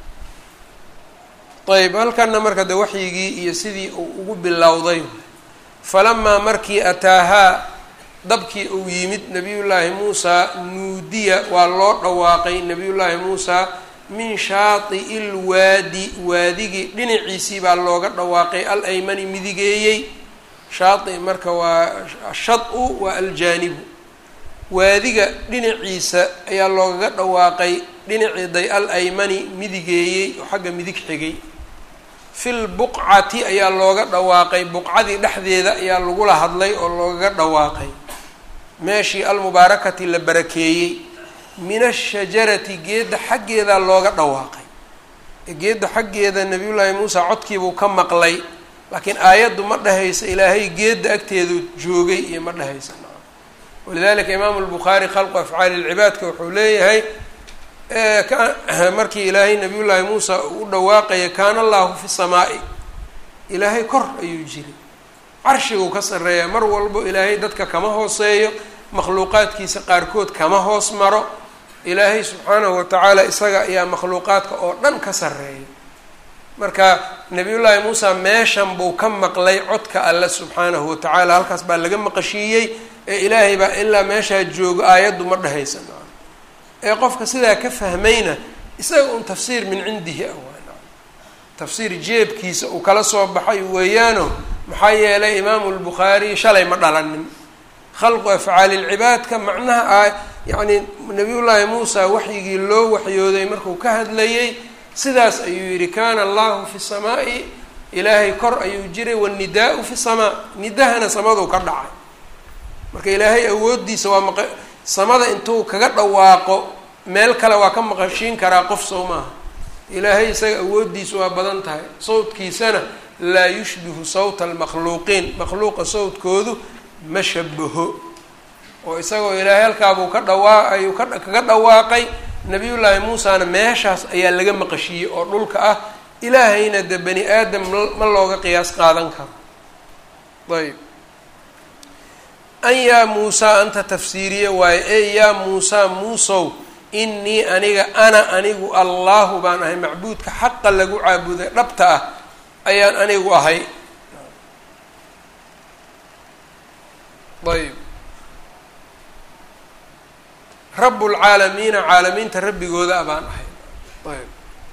ayb halkana marka de waxyigii iyo sidii uu ugu bilowday falamaa markii ataahaa dabkii uu yimid nabiyullaahi muusaa nuudiya waa loo dhawaaqay nabiyullaahi muusaa min shaati'i lwaadi waadigii dhinaciisii baa looga dhawaaqay al aymani midigeeyey shaati marka waa shad-u waa aljaanibu waadiga dhinaciisa ayaa loogaga dhawaaqay dhinaciiday al aymani midigeeyey oo xagga midig xigay fil buqcati ayaa looga dhawaaqay buqcadii dhexdeeda ayaa lagula hadlay oo loogaga dhawaaqay meeshii almubaarakati la barakeeyey min ashajarati geedda xaggeedaa looga dhawaaqay geedda xaggeeda nabiyullaahi muusa codkiibuu ka maqlay laakiin aayaddu ma dhehaysa ilaahay geedda agteedu joogay iyo ma dhehaysa walidalika imaamu lbukhaari khalqu afcaali lcibaadka wuxuu leeyahay markii ilaahay nabiyullaahi muusa uu u dhawaaqaya kaana allahu fi samaa'i ilaahay kor ayuu jiray carshiguu ka sarreeya mar walbo ilaahay dadka kama hooseeyo makhluuqaadkiisa qaarkood kama hoos maro ilaahay subxaanahu watacaala isaga ayaa makhluuqaadka oo dhan ka sarreeya marka nabiyullaahi muusa meeshan buu ka maqlay codka alle subxaanahu watacaala halkaas baa laga maqashiiyey ee ilaahay baa ilaa meeshaa joogo aayaddu ma dhehaysa ee qofka sidaa ka fahmayna isaga un tafsiir min cindihi ah tafsiir jeebkiisa uu kala soo baxay weeyaano maxaa yeelay imaamu lbukhaari shalay ma dhalanin khalqu afcaali lcibaadka macnaha a yacni nabiyullaahi muusa waxyigii loo waxyooday markuu ka hadlayey sidaas ayuu yidhi kana allahu fi samaa'i ilaahay kor ayuu jiray wanidaa-u fi samaa nidahana samaduu ka dhacay marka ilaahay awooddiisa waa maq samada intuu kaga dhawaaqo meel kale waa ka maqashiin karaa qof sow maaha ilaahay isaga awooddiisu waa badan tahay sawdkiisana laa yushbihu sawta almakhluuqiin makhluuqa sawdkoodu ma shabaho oo isagoo ilaahay halkaabuu ka dhawaa ayuu ka kaga dhawaaqay nabiyullaahi muusana meeshaas ayaa laga maqashiiyey oo dhulka ah ilaahayna de bani aadam ma looga qiyaas qaadan karo ayb an yaa muusaa anta tafsiiriye waaye ey yaa muusaa muusow innii aniga ana anigu allaahu baan ahay macbuudka xaqa lagu caabuday dhabta ah ayaan anigu ahay ayb rabbulcaalamiina caalamiinta rabbigooda a baan ahay ayb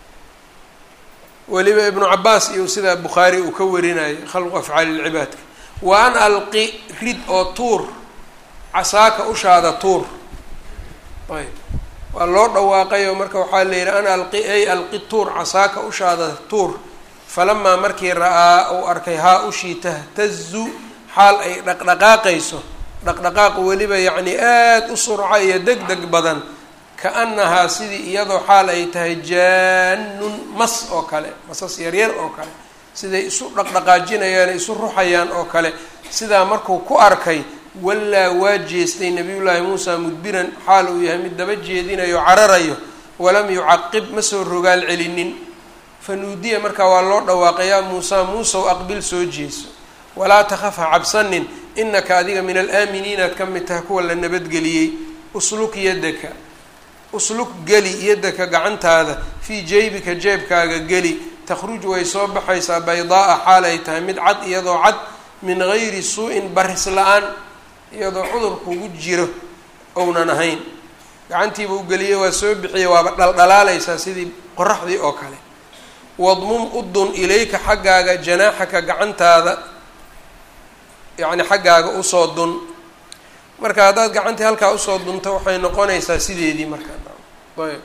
weliba ibnu cabaas iyo sida bukhaari uu ka warinayay khalqu afcaali lcibaadka wa an alqi rid oo tuur casaaka ushaada tuur ayb waa loo dhawaaqayoo marka waxaa la yidhi an alqi ay alqi tuur casaaka ushaada tuur falamaa markii ra-aa uu arkay haa ushii tahtazu xaal ay dhaqdhaqaaqayso dhaqdhaqaaq weliba yacni aada u surca iyo deg deg badan ka-annahaa sidii iyadoo xaal ay tahay jaanun mas oo kale masas yaryar oo kale siday isu dhaqdhaqaajinayaan isu ruxayaan oo kale sidaa markuu ku arkay wallaa waa jeestay nabiyullaahi muusa mudbiran xaal uu yahay mid daba jeedinayo cararayo walam yucaqib ma soo rogaal celinin fanuudiya markaa waa loo dhawaaqay yaa muusa muusow aqbil soo jeeso walaa takhaf ha cabsanin inaka adiga min alaaminiinaad ka mid tahay kuwa la nabadgeliyey usluk yadaka usluk geli yadaka gacantaada fii jeybika jeebkaaga geli takhruj way soo baxaysaa baydaaa xaal ay tahay mid cad iyadoo cad min gayri suu-in baris la-aan iyadoo cudur kugu jiro ounan ahayn gacantiiba u geliyey waa soo bixiyey waaba dhaldhalaalaysaa sidii qoraxdii oo kale wadmum udun ilayka xaggaaga janaaxaka gacantaada yacni xaggaaga usoo dun marka haddaad gacantii halkaa usoo dunto waxay noqonaysaa sideedii marka ayb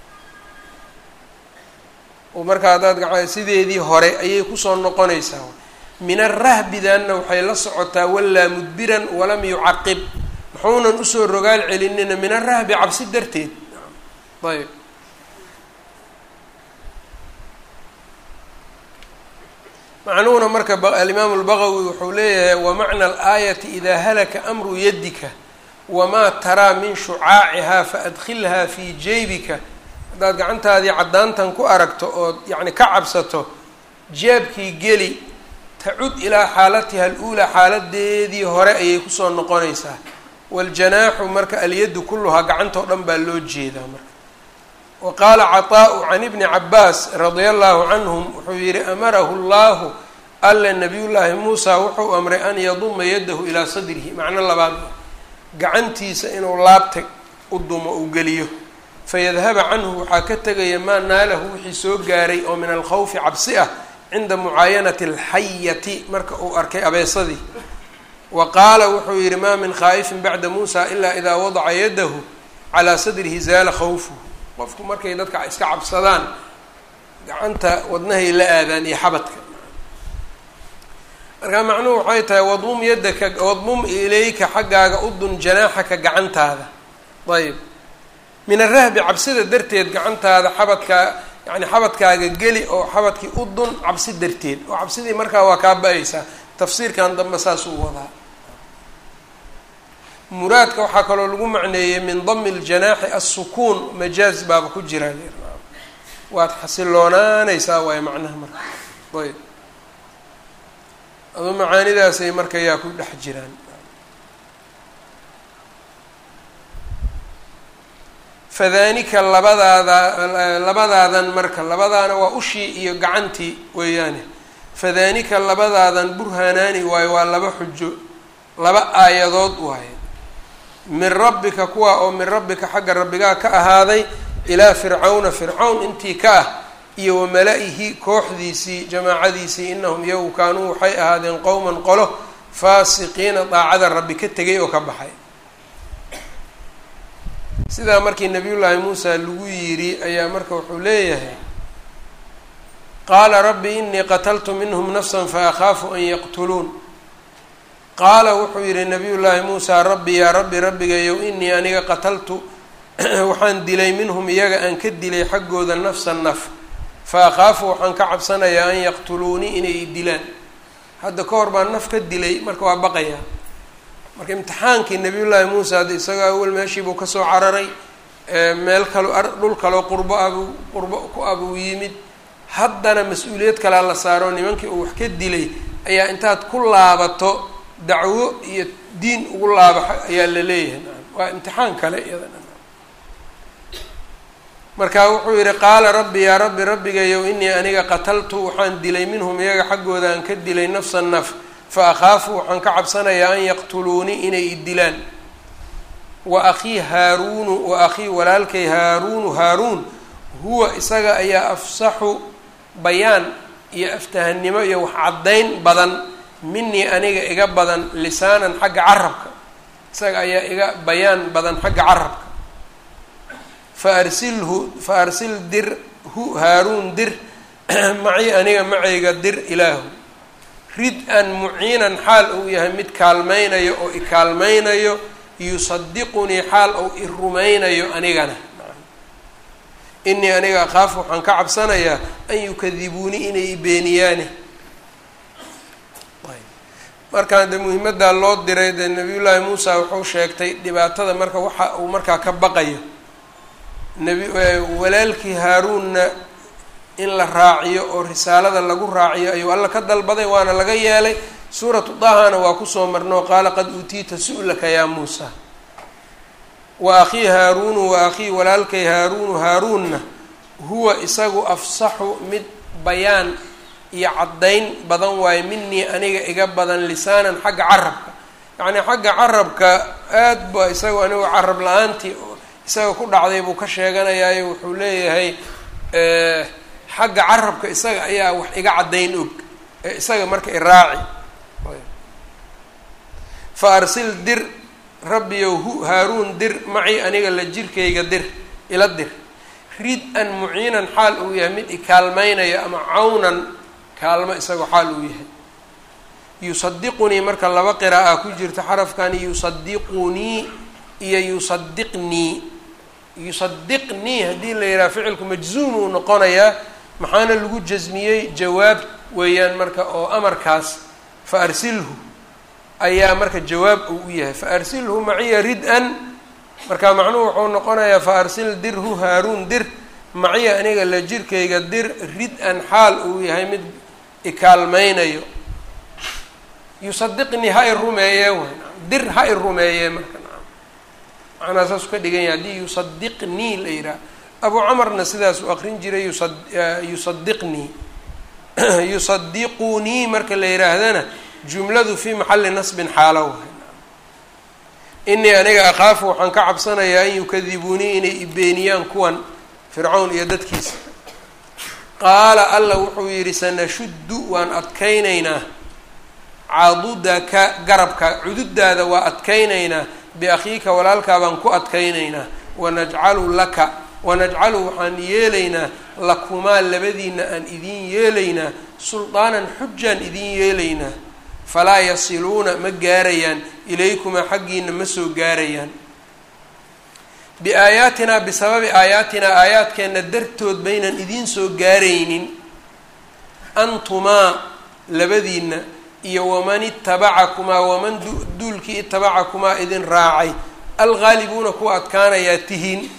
marka haddaad gaa sideedii hore ayay kusoo noqonaysaa min arahbidanna waxay la socotaa walaa mudbiran walam yucaqib muxuunan usoo rogaal celinina min arahbi cabsi darteed ayb macnuhuna marka alimaamu lbagawi wuxuu leeyahay wamacna alaayati idaa halaka amru yadika wamaa taraa min shucaacihaa faadkhilhaa fii jeybika haddaad gacantaadii caddaantan ku aragto ood yacni ka cabsato jeebkii geli tacud ilaa xaalatiha aluulaa xaaladeedii hore ayay kusoo noqonaysaa waaljanaaxu marka alyaddu kulluhaa gacantoo dhan baa loo jeedaa marka wa qaala caطaa'u can ibni cabaas radia allahu canhum wuxuu yihi amarahu llahu alla nabiyullaahi muusa wuxuu amray an yaduma yadahu ilaa sadrihi macno labaad gacantiisa inuu laabta u dumo uu geliyo fayadhaba canhu waxaa ka tegaya maa naalahu wixii soo gaaray oo min alkhawfi cabsi ah cinda mucaayanati alxayati marka uu arkay abeesadii wa qaala wuxuu yihi maa min khaa'ifin bacda muusa ilaa idaa wadaca yadahu calaa sadrihi zaala khawfuhu qofku markay dadka iska cabsadaan gacanta wadnahay la aadaan iyo xabadka markaa macnuhu waxay tahay wadmum yadaka wadmum ilayka xaggaaga udun janaaxaka gacantaada ayb min arahbi cabsida darteed gacantaada xabadkaa yani xabadkaaga geli oo xabadkii udun cabsi darteed oo cabsidii markaa waa kaa ba-aysaa tafsiirkan dambe saasuu wadaa muraadka waxaa kaloo lagu macneeyey min dami ljanaaxi assukuun majaaz baaba ku jiraa waad xasiloonaanaysaa waayo macnaha marka ayb adu macaanidaasay marka yaa ku dhex jiraan fadaanika labadaada labadaadan marka labadaana waa ushii iyo gacantii weeyaane fadaanika labadaadan burhanaani waayo waa laba xujo laba aayadood waaye min rabbika kuwa oo min rabbika xagga rabbigaa ka ahaaday ilaa fircawna fircawn intii ka ah iyo wamala-ihi kooxdiisii jamaacadiisii inahum iyagu kaanuu waxay ahaadeen qowman qolo faasiqiina daacada rabbi ka tegay oo ka baxay sidaa markii nabiyullaahi muusa lagu yidhi ayaa marka wuxuu leeyahay qaala rabbi inii qataltu minhum nafsa faakhaafu an yaqtuluun qaala wuxuu yidhi nabiyullaahi muusa rabbi yaa rabbi rabbigayow inii aniga qataltu waxaan dilay minhum iyaga aan ka dilay xaggooda nafsa naf fa akhaafu waxaan ka cabsanayaa an yaqtuluunii inay dilaan hadda ka hor baan naf ka dilay marka waa baqayaa marka imtixaankii nabiyullaahi muusa hadda isagoo awal meeshiibuu kasoo cararay meel kalo dhul kaloo qurbo abuu qurbo ku abuu yimid haddana mas-uuliyad kalea la saaro nimankii uu wax ka dilay ayaa intaad ku laabato dacwo iyo diin ugu laaba ayaa la leeyahay waa imtixaan kale iyadana marka wuxuu yihi qaala rabbi yaa rabbi rabbigayow inii aniga qataltu waxaan dilay minhum iyaga xaggooda aan ka dilay nafsa naf fa akhaafu waxaan ka cabsanayaa an yaqtuluunii inay i dilaan wa akhii haaruunu wa akhii walaalkay haaruunu haaruun huwa isaga ayaa afsaxu bayaan iyo aftahannimo iyo wax caddayn badan minii aniga iga badan lisaanan xagga carabka isaga ayaa iga bayaan badan xagga carabka fa arsilhu fa arsil dir hu haaruun dir macii aniga macayga dir ilaahu rid-an muciinan xaal uu yahay mid kaalmaynayo oo i kaalmaynayo yusadiqunii xaal ou i rumaynayo anigana inii aniga akhaaf waxaan ka cabsanayaa an yukadibuunii inay i beeniyaane markaan dee muhimaddaa loo diray dee nabiyullaahi muusa wuxuu sheegtay dhibaatada marka waxa uu markaa ka baqayo nabi walaalkii haaruunna in la raaciyo oo risaalada lagu raaciyo ayuu alla ka dalbaday waana laga yeelay suuratu dahana waa kusoo marnoo qaala qad uutiita su-laka yaa muusa wa akhii haaruunu wa akhii walaalkay haaruunu haaruunna huwa isagu afsaxu mid bayaan iyo caddayn badan waayo minii aniga iga badan lisaanan xagga carabka yacnii xagga carabka aad ba isagu anigu carab la-aantii isaga ku dhacday buu ka sheeganayaayo wuxuu leeyahay xagga carabka isaga ayaa wax iga caddayn og ee isaga marka iraaci fa arsil dir rabbiyow hu haaruun dir macii aniga la jirkayga dir ila dir rid-an muciinan xaal uu yahay mid ikaalmaynayo ama cawnan kaalmo isagoo xaal uu yahay yusadiqunii marka laba qira'a ku jirta xarafkani yusadiqunii iyo yusadiqnii yusadiqnii haddii la yidhaha ficilku majzuum uu noqonayaa maxaana lagu jasmiyey jawaab weeyaan marka oo amarkaas fa arsilhu ayaa marka jawaab uu u yahay fa arsilhu maciya rid-an marka macnuhu wuxuu noqonayaa fa arsil dirhu haaruun dir maciya aniga la jirkayga dir rid-an xaal uu yahay mid ikaalmaynayo yusadiqnii ha i rumeeye way dir ha i rumeeye marka macnaa saasuu ka dhigan yahay haddii yusadiqnii la yidhaha abu camarna sidaasuu aqrin jiray yusa yusadiqnii yusadiqunii marka la yidhaahdana jumladu fii maxalli nasbin xaalo wahay inii aniga akhaafu waxaan ka cabsanayaa an yukadibuunii inay ibeeniyaan kuwan fircawn iyo dadkiisa qaala alla wuxuu yidhi sanashuddu waan adkaynaynaa cadudaka garabka cududaada waa adkaynaynaa biakhiika walaalkaa baan ku adkaynaynaa wanajcalu laka wanajcalu waxaan yeelaynaa lakumaa labadiina aan idiin yeelaynaa suldaanan xujaan idiin yeelaynaa falaa yasiluuna ma gaarayaan ilaykumaa xaggiina ma soo gaarayaan biaayaatinaa bisababi aayaatinaa aayaadkeenna dartood baynan idiin soo gaaraynin antumaa labadiina iyo waman itabacakumaa waman duulkii itabacakumaa idin raacay alghaalibuuna kuwa adkaanayaa tihiin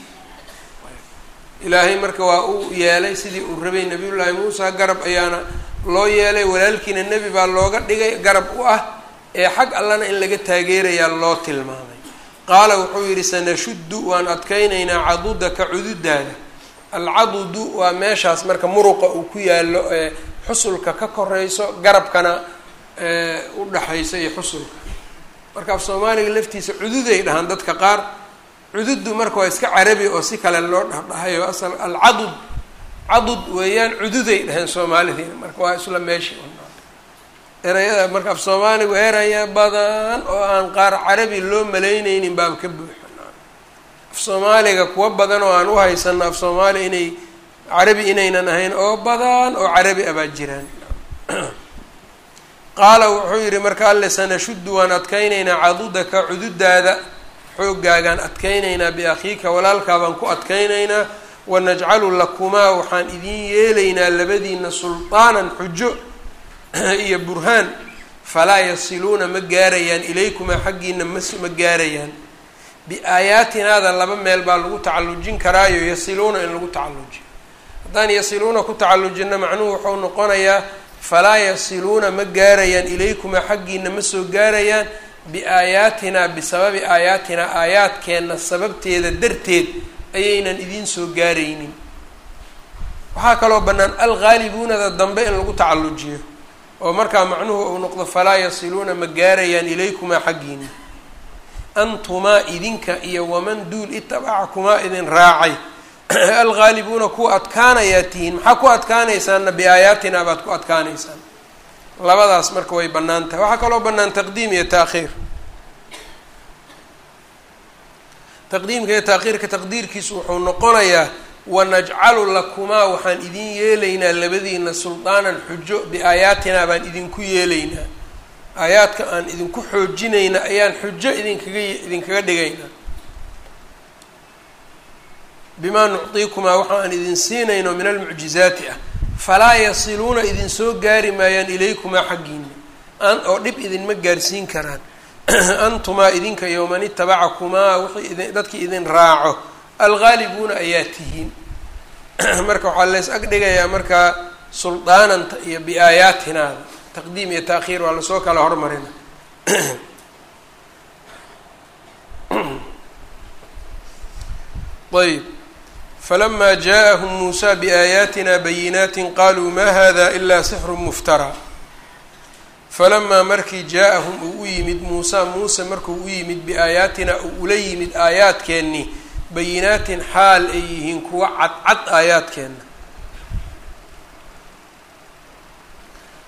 ilaahay marka waa uu yeelay sidii uu rabay nabiyullaahi muusa garab ayaana loo yeelay walaalkiina nebi baa looga dhigay garab u ah ee xag allana in laga taageerayaa loo tilmaamay qaala wuxuu yidhi sanashuddu waan adkaynaynaa cadudaka cududaada alcadudu waa meeshaas marka muruqa uu ku yaallo ee xusulka ka korayso garabkana u dhaxayso iyo xusulka marka af soomaaliga laftiisa cududay dhahaan dadka qaar cududdu marka waa iska carabi oo si kale loo dhahdhahayo asal alcadud cadud weeyaan cududay dhaheen soomaalidiina marka waa isla meesha erayada marka af soomaaligu eraya badan oo aan qaar carabi loo malayneynin baaba ka buuxa af soomaaliga kuwa badan oo aan u haysano af soomaaliya inay carabi inaynan ahayn oo badan oo carabi abaa jiraan qaala wuxuu yidhi marka alle sanashuddu waan adkaynaynaa cadudaka cududaada xooggaagaan adkaynaynaa biakhiika walaalkaa baan ku adkaynaynaa wanajcalu lakumaa waxaan idiin yeelaynaa labadiina sulطaanan xujo iyo burhaan falaa yasiluuna ma gaarayaan ilaykumaa xaggiina mas ma gaarayaan biaayaatinaada laba meel baa lagu tacallujin karaayo yasiluuna in lagu tacallujiyo haddaan yasiluuna ku tacallujinno macnuhu wuxuu noqonayaa falaa yasiluuna ma gaarayaan ilaykumaa xaggiina ma soo gaarayaan biaayaatinaa bisababi aayaatinaa aayaadkeenna sababteeda darteed ayaynan idiin soo gaaraynin waxaa kaloo bannaan alghaalibuunada dambe in lagu tacallujiyo oo markaa macnuhu uu noqdo falaa yasiluuna ma gaarayaan ilaykumaa xaggiina antumaa idinka iyo waman duul itabacakumaa idin raacay alghaalibuuna kuwa adkaanayaa tihiin maxaa ku adkaanaysaanna biaayaatinaa baad ku adkaanaysaan labadaas marka way bannaan tahay waxaa kaloo bannaan taqdiim iyo taakhiir taqdiimka iyo taakhiirka taqdiirkiisu wuxuu noqonayaa wanajcalu lakumaa waxaan idin yeelaynaa labadiina suldaanan xujo biaayaatinaa baan idinku yeelaynaa aayaadka aan idinku xoojinayna ayaan xujo idinkaga idinkaga dhigaynaa bimaa nucdiikumaa waxaan idin siinayno min almucjizaati ah falaa yasiluuna idin soo gaari maayaan ilaykumaa xaggiina an oo dhib idinma gaarsiin karaan antumaa idinka iyo man itabacakumaa wixii idin dadkii idin raaco alghaalibuuna ayaa tihiin marka waxaa leys ag dhigayaa markaa suldaananta iyo biaayaatinaada taqdiim iyo taakhiir waa lasoo kala hormarina ayb falama jaaءahum muusa biaayaatina bayinaati qaluu ma hada ila sixru muftaraa falamaa markii jaa-ahum uu u yimid muusa muuse markuu u yimid biaayaatina uu ula yimid aayaadkeennii bayinaatin xaal ay yihiin kuwa cadcad aayaadkeenna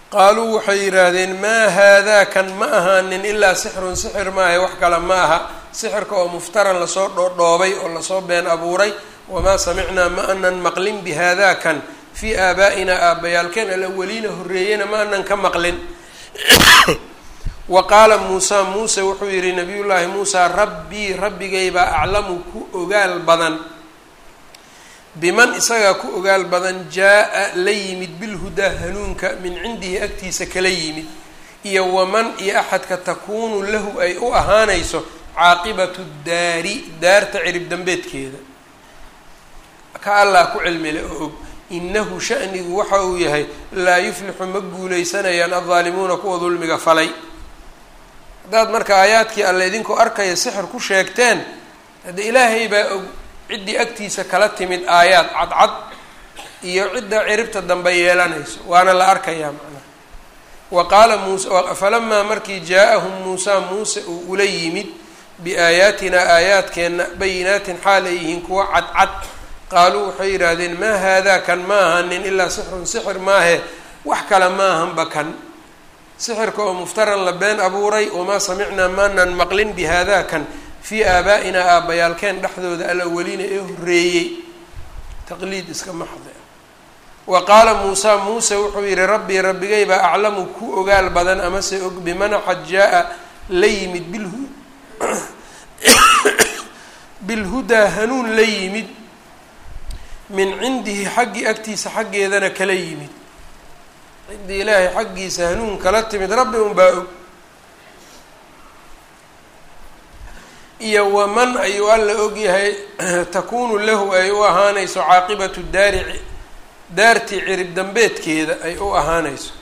qaaluu waxay yidhaahdeen maa haadaa kan ma ahaanin ilaa sixrun sixir maaha wax kale ma aha sixirka oo muftaran lasoo dhoodhoobay oo lasoo been abuuray wamaa samicnaa ma anan maqlin bihadakan fii aabaa'ina aabbayaalkeen alawaliina horreeyena ma anan ka maqlin wa qaala muusaa muuse wuxuu yidhi nabiyullaahi muusaa rabbii rabbigaybaa aclamu ku ogaal badan biman isagaa ku ogaal badan jaa-a la yimid bilhudaa hanuunka min cindihi agtiisa kala yimid iyo waman iyo axadka takuunu lahu ay u ahaanayso caaqibatu daari daarta cirib dambeedkeeda ka allah ku cilmile oo og inahu shanigu waxa uu yahay laa yuflixu ma guuleysanayaan addaalimuuna kuwa dulmiga falay haddaad marka aayaadkii alle idinkoo arkaya sixir ku sheegteen hadde ilaahay baa og ciddii agtiisa kala timid aayaad cadcad iyo cidda ciribta dambe yeelanayso waana la arkayaa macnaha wa qaala muuse falamaa markii jaa-ahum muusaa muuse uu ula yimid biaayaatinaa aayaadkeenna bayinaatin xaal ay yihiin kuwa cadcad qaaluu waxay yidhaahdeen maa haadaa kan ma ahanin ilaa sixrun sixir maahe wax kale ma ahanba kan sixirka oo muftaran la been abuuray wamaa samicnaa maanan maqlin bi haadaa kan fii aabaa'inaa aabbayaalkeen dhexdooda alawaliina ee horreeyey taqliid iska maxde wa qaala muusaa muuse wuxuu yidhi rabbii rabbigaybaa aclamu ku ogaal badan amase og bimanaxad jaa-a la yimid bilhu bilhudaa hanuun la yimid min cindihi xaggii agtiisa xaggeedana kala yimid ciddii ilaahay xaggiisa hanuun kala timid rabbi unbaa og iyo waman ayuu alla ogyahay takuunu lahu ay u ahaanayso caaqibatu daari daartii cirib dambeedkeeda ay u ahaanayso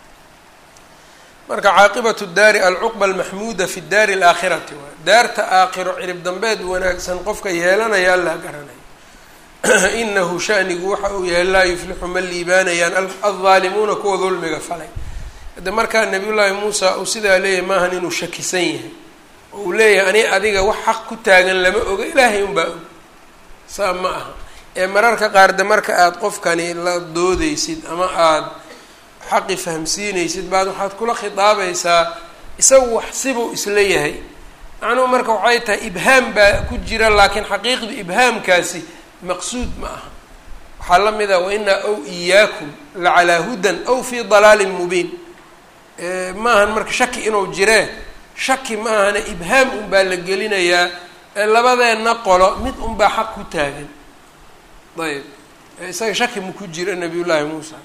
marka caaqibatu daari alcuqba almaxmuuda fi daari alaakhirati waay daarta aakhiro cirib dambeed wanaagsan qofka yeelanaya allah garanaya inahu shanigu waxa uu yahay laa yuflixu ma liibaanayaan aldaalimuuna kuwa dulmiga falay hadde markaa nabiyullaahi muusa uu sidaa leeyahay maahan inuu shakisan yahay oo uu leeyahay ani adiga wax xaq ku taagan lama oga ilaahay unbaa og saa ma aha ee mararka qaar de marka aada qofkani la doodeysid ama aada xaqi fahamsiinaysid baad waxaad kula khitaabaysaa isagu wax sibuu isla yahay macnuhu marka waxay tahay ibhaam baa ku jira laakiin xaqiiqdu ibhaamkaasi maqsuud ma aha waxaa la mid ah wainaa ow iyaakum lacalaa hudan aw fii dalaalin mubiin maahan marka shaki inuu jiree shaki ma ahana ibhaam unbaa la gelinayaa labadeenna qolo mid unbaa xaq ku taagan ayb isaga shaki ma ku jira nabiy llaahi muusa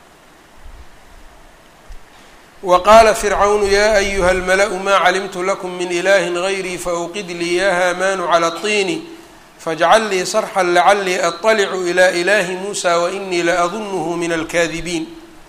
wa qaala fircawnu yaa ayuha almala-u maa calimtu lakum min ilahi gayrii faawqid lii ya haamaanu cala اطiini fajcal lii sarxan lacalii aطalicu ilى ilahi muusa wainii la adunuhu min alkaadibiin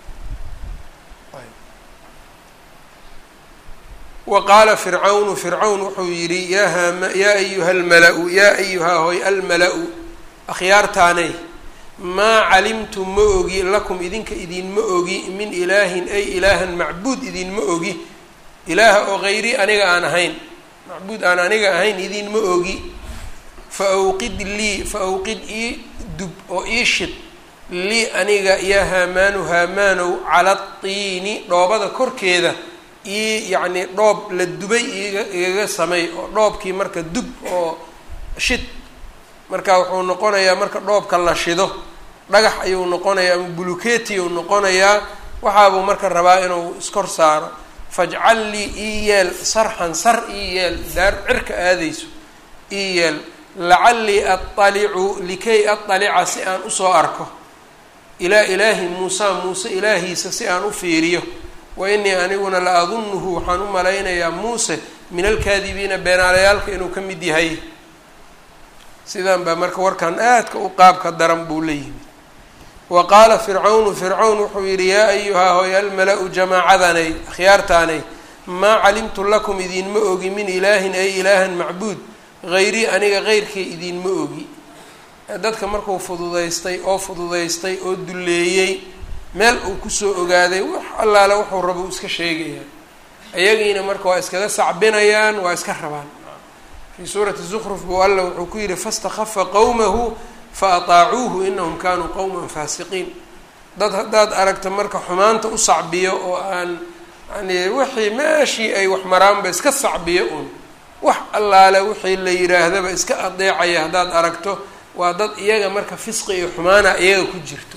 wa qaala fircawnu fircawn wuxuu yidhi yaa haama yaa ayuha almala-u yaa ayuhaa hoy almala-u akhyaartaanay maa calimtu ma ogi lakum idinka idinma ogi min ilaahin ay ilaahan macbuud idinma ogi ilaaha oo hayri aniga aan ahayn macbuud aan aniga ahayn idinma ogi fa awqid lii fa awqid ii dub oo ii shid lii aniga yaa haamaanu haamaanow cala tiini dhoobada korkeeda ii yacnii dhoob la dubay iga igaga samey oo dhoobkii marka dub oo shid marka wuxuu noqonayaa marka dhoobka la shido dhagax ayuu noqonayaa ama buluketi uu noqonayaa waxaabuu marka rabaa inuu iskor saaro fajcal lii ii yeel sarxan sar ii yeel daar cirka aadayso ii yeel lacallii aطalicu likay aطalica si aan usoo arko ilaa ilaahi muusa muuse ilaahiisa si aan u fiiriyo wa inii aniguna la adunuhu waxaan u malaynayaa muuse min alkaadibiina beenaalayaalka inuu ka mid yahay sidan baa marka warkan aadka u qaabka daran buu la yimid wa qaala fircawnu fircawn wuxuu yidhi yaa ayuhaa hoy almala-u jamaacadanay akhyaartaanay maa calimtu lakum idinma ogi min ilaahin ay ilaahan macbuud hayrii aniga heyrkay idinma ogi dadka markuu fududaystay oo fududaystay oo dulleeyey meel uu kusoo ogaaday wax allaale wuxuu rabo uu iska sheegayaa ayagiina marka waa iskaga sacbinayaan waa iska rabaan fii suurati zukruf buu alla wuxuu ku yidhi fastakhafa qowmahu fa ataacuuhu inahum kaanuu qowman faasiqiin dad haddaad aragta marka xumaanta u sacbiyo oo aan yani wixii meeshii ay wax maraanba iska sacbiyo uun wax allaale wixii la yidhaahdaba iska adeecaya haddaad aragto waa dad iyaga marka fisqi iyo xumaana iyaga ku jirto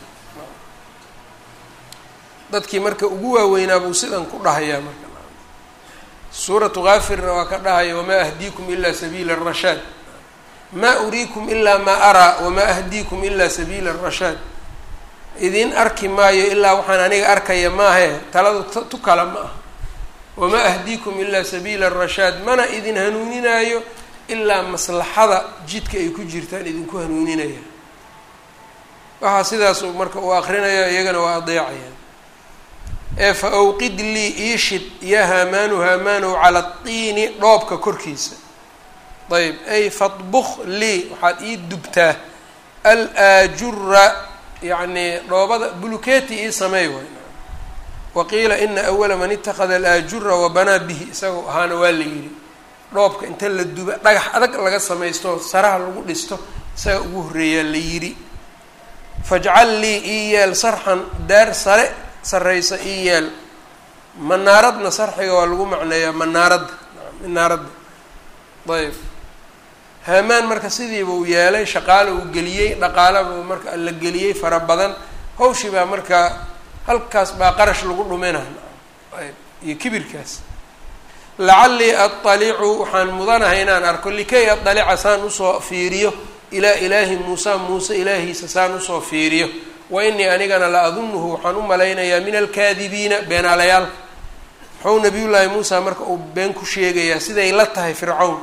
dadkii marka ugu waaweynaa buu sidan ku dhahayaa marka suuratu kaafirna waa ka dhahaya wamaa ahdiikum ilaa sabiila arashaad maa uriikum ilaa maa araa wamaa ahdiikum ilaa sabiila arashaad idin arki maayo ilaa waxaan aniga arkaya maahe taladu tu kala ma ah wamaa ahdiikum ilaa sabiila arashaad mana idin hanuuninaayo ilaa maslaxada jidka ay ku jirtaan idinku hanuuninaya waxaa sidaas marka uu akrinaya iyagana waa adeecayaan ee fa awqid lii iishid ya haamaanu haamaanow cala tiini dhoobka korkiisa ayb ay fadbuk lii waxaad ii dubtaa al aajura yacni dhoobada buluketi ii sameey waay waqiila ina awala man itakada alaajura wabanaa bihi isagoo ahaana waa la yidhi dhoobka inta la duba dhagax adag laga samaysto saraha lagu dhisto isaga ugu horreeyaa la yidhi fajcal lii ii yeel sarxan daar sare sarraysa ii yeel manaaradna sarxiga waa lagu macneeyaa manaaradda manaaradda ayb haamaan marka sidiiba uu yeelay shaqaale uu geliyey dhaqaalaba marka la geliyey fara badan hawshii baa marka halkaas baa qarash lagu dhuminaa ayb iyo kibirkaas lacallii aطalicu waxaan mudanahay inaan arko likay aطalica saan usoo fiiriyo ilaa ilaahi muusa muuse ilaahiisa saan usoo fiiriyo wa inii anigana la adunuhu waxaan u malaynayaa min alkaadibiina beenaalayaalka muxuu nabiyullaahi muusa marka uu been ku sheegayaa siday la tahay fircawn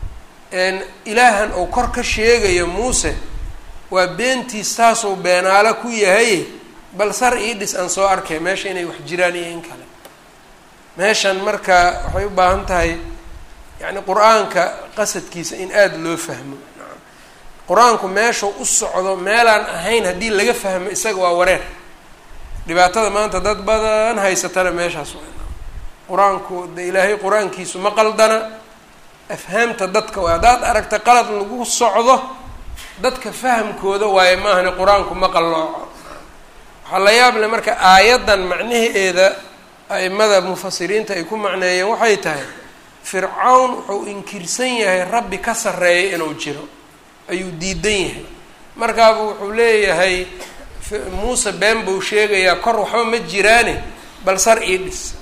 ilaahan uu kor ka sheegayo muuse waa beentiis taasuu beenaalo ku yahay bal sar ii dhis aan soo arkay meesha inay wax jiraan iyo in kale meeshan marka waxay u baahan tahay yacni qur-aanka qasadkiisa in aada loo fahmo qur-aanku meeshuu u socdo meelaan ahayn haddii laga fahmo isaga waa wareer dhibaatada maanta dad badan haysatana meeshaas qur-aanku de ilaahay qur-aankiisu ma qaldana afhaamta dadka waay haddaad aragta qalad lagu socdo dadka fahamkooda waaye maahane qur-aanku ma qallooco waxaa la yaab le marka aayaddan macnaheeda a-imada mufasiriinta ay ku macneeyeen waxay tahay fircawn wuxuu inkirsan yahay rabbi ka sarreeya inuu jiro ayuu diidan yahay markaaba wuxuu leeyahay muuse been buu sheegayaa kor waxba ma jiraane bal sar ii dhis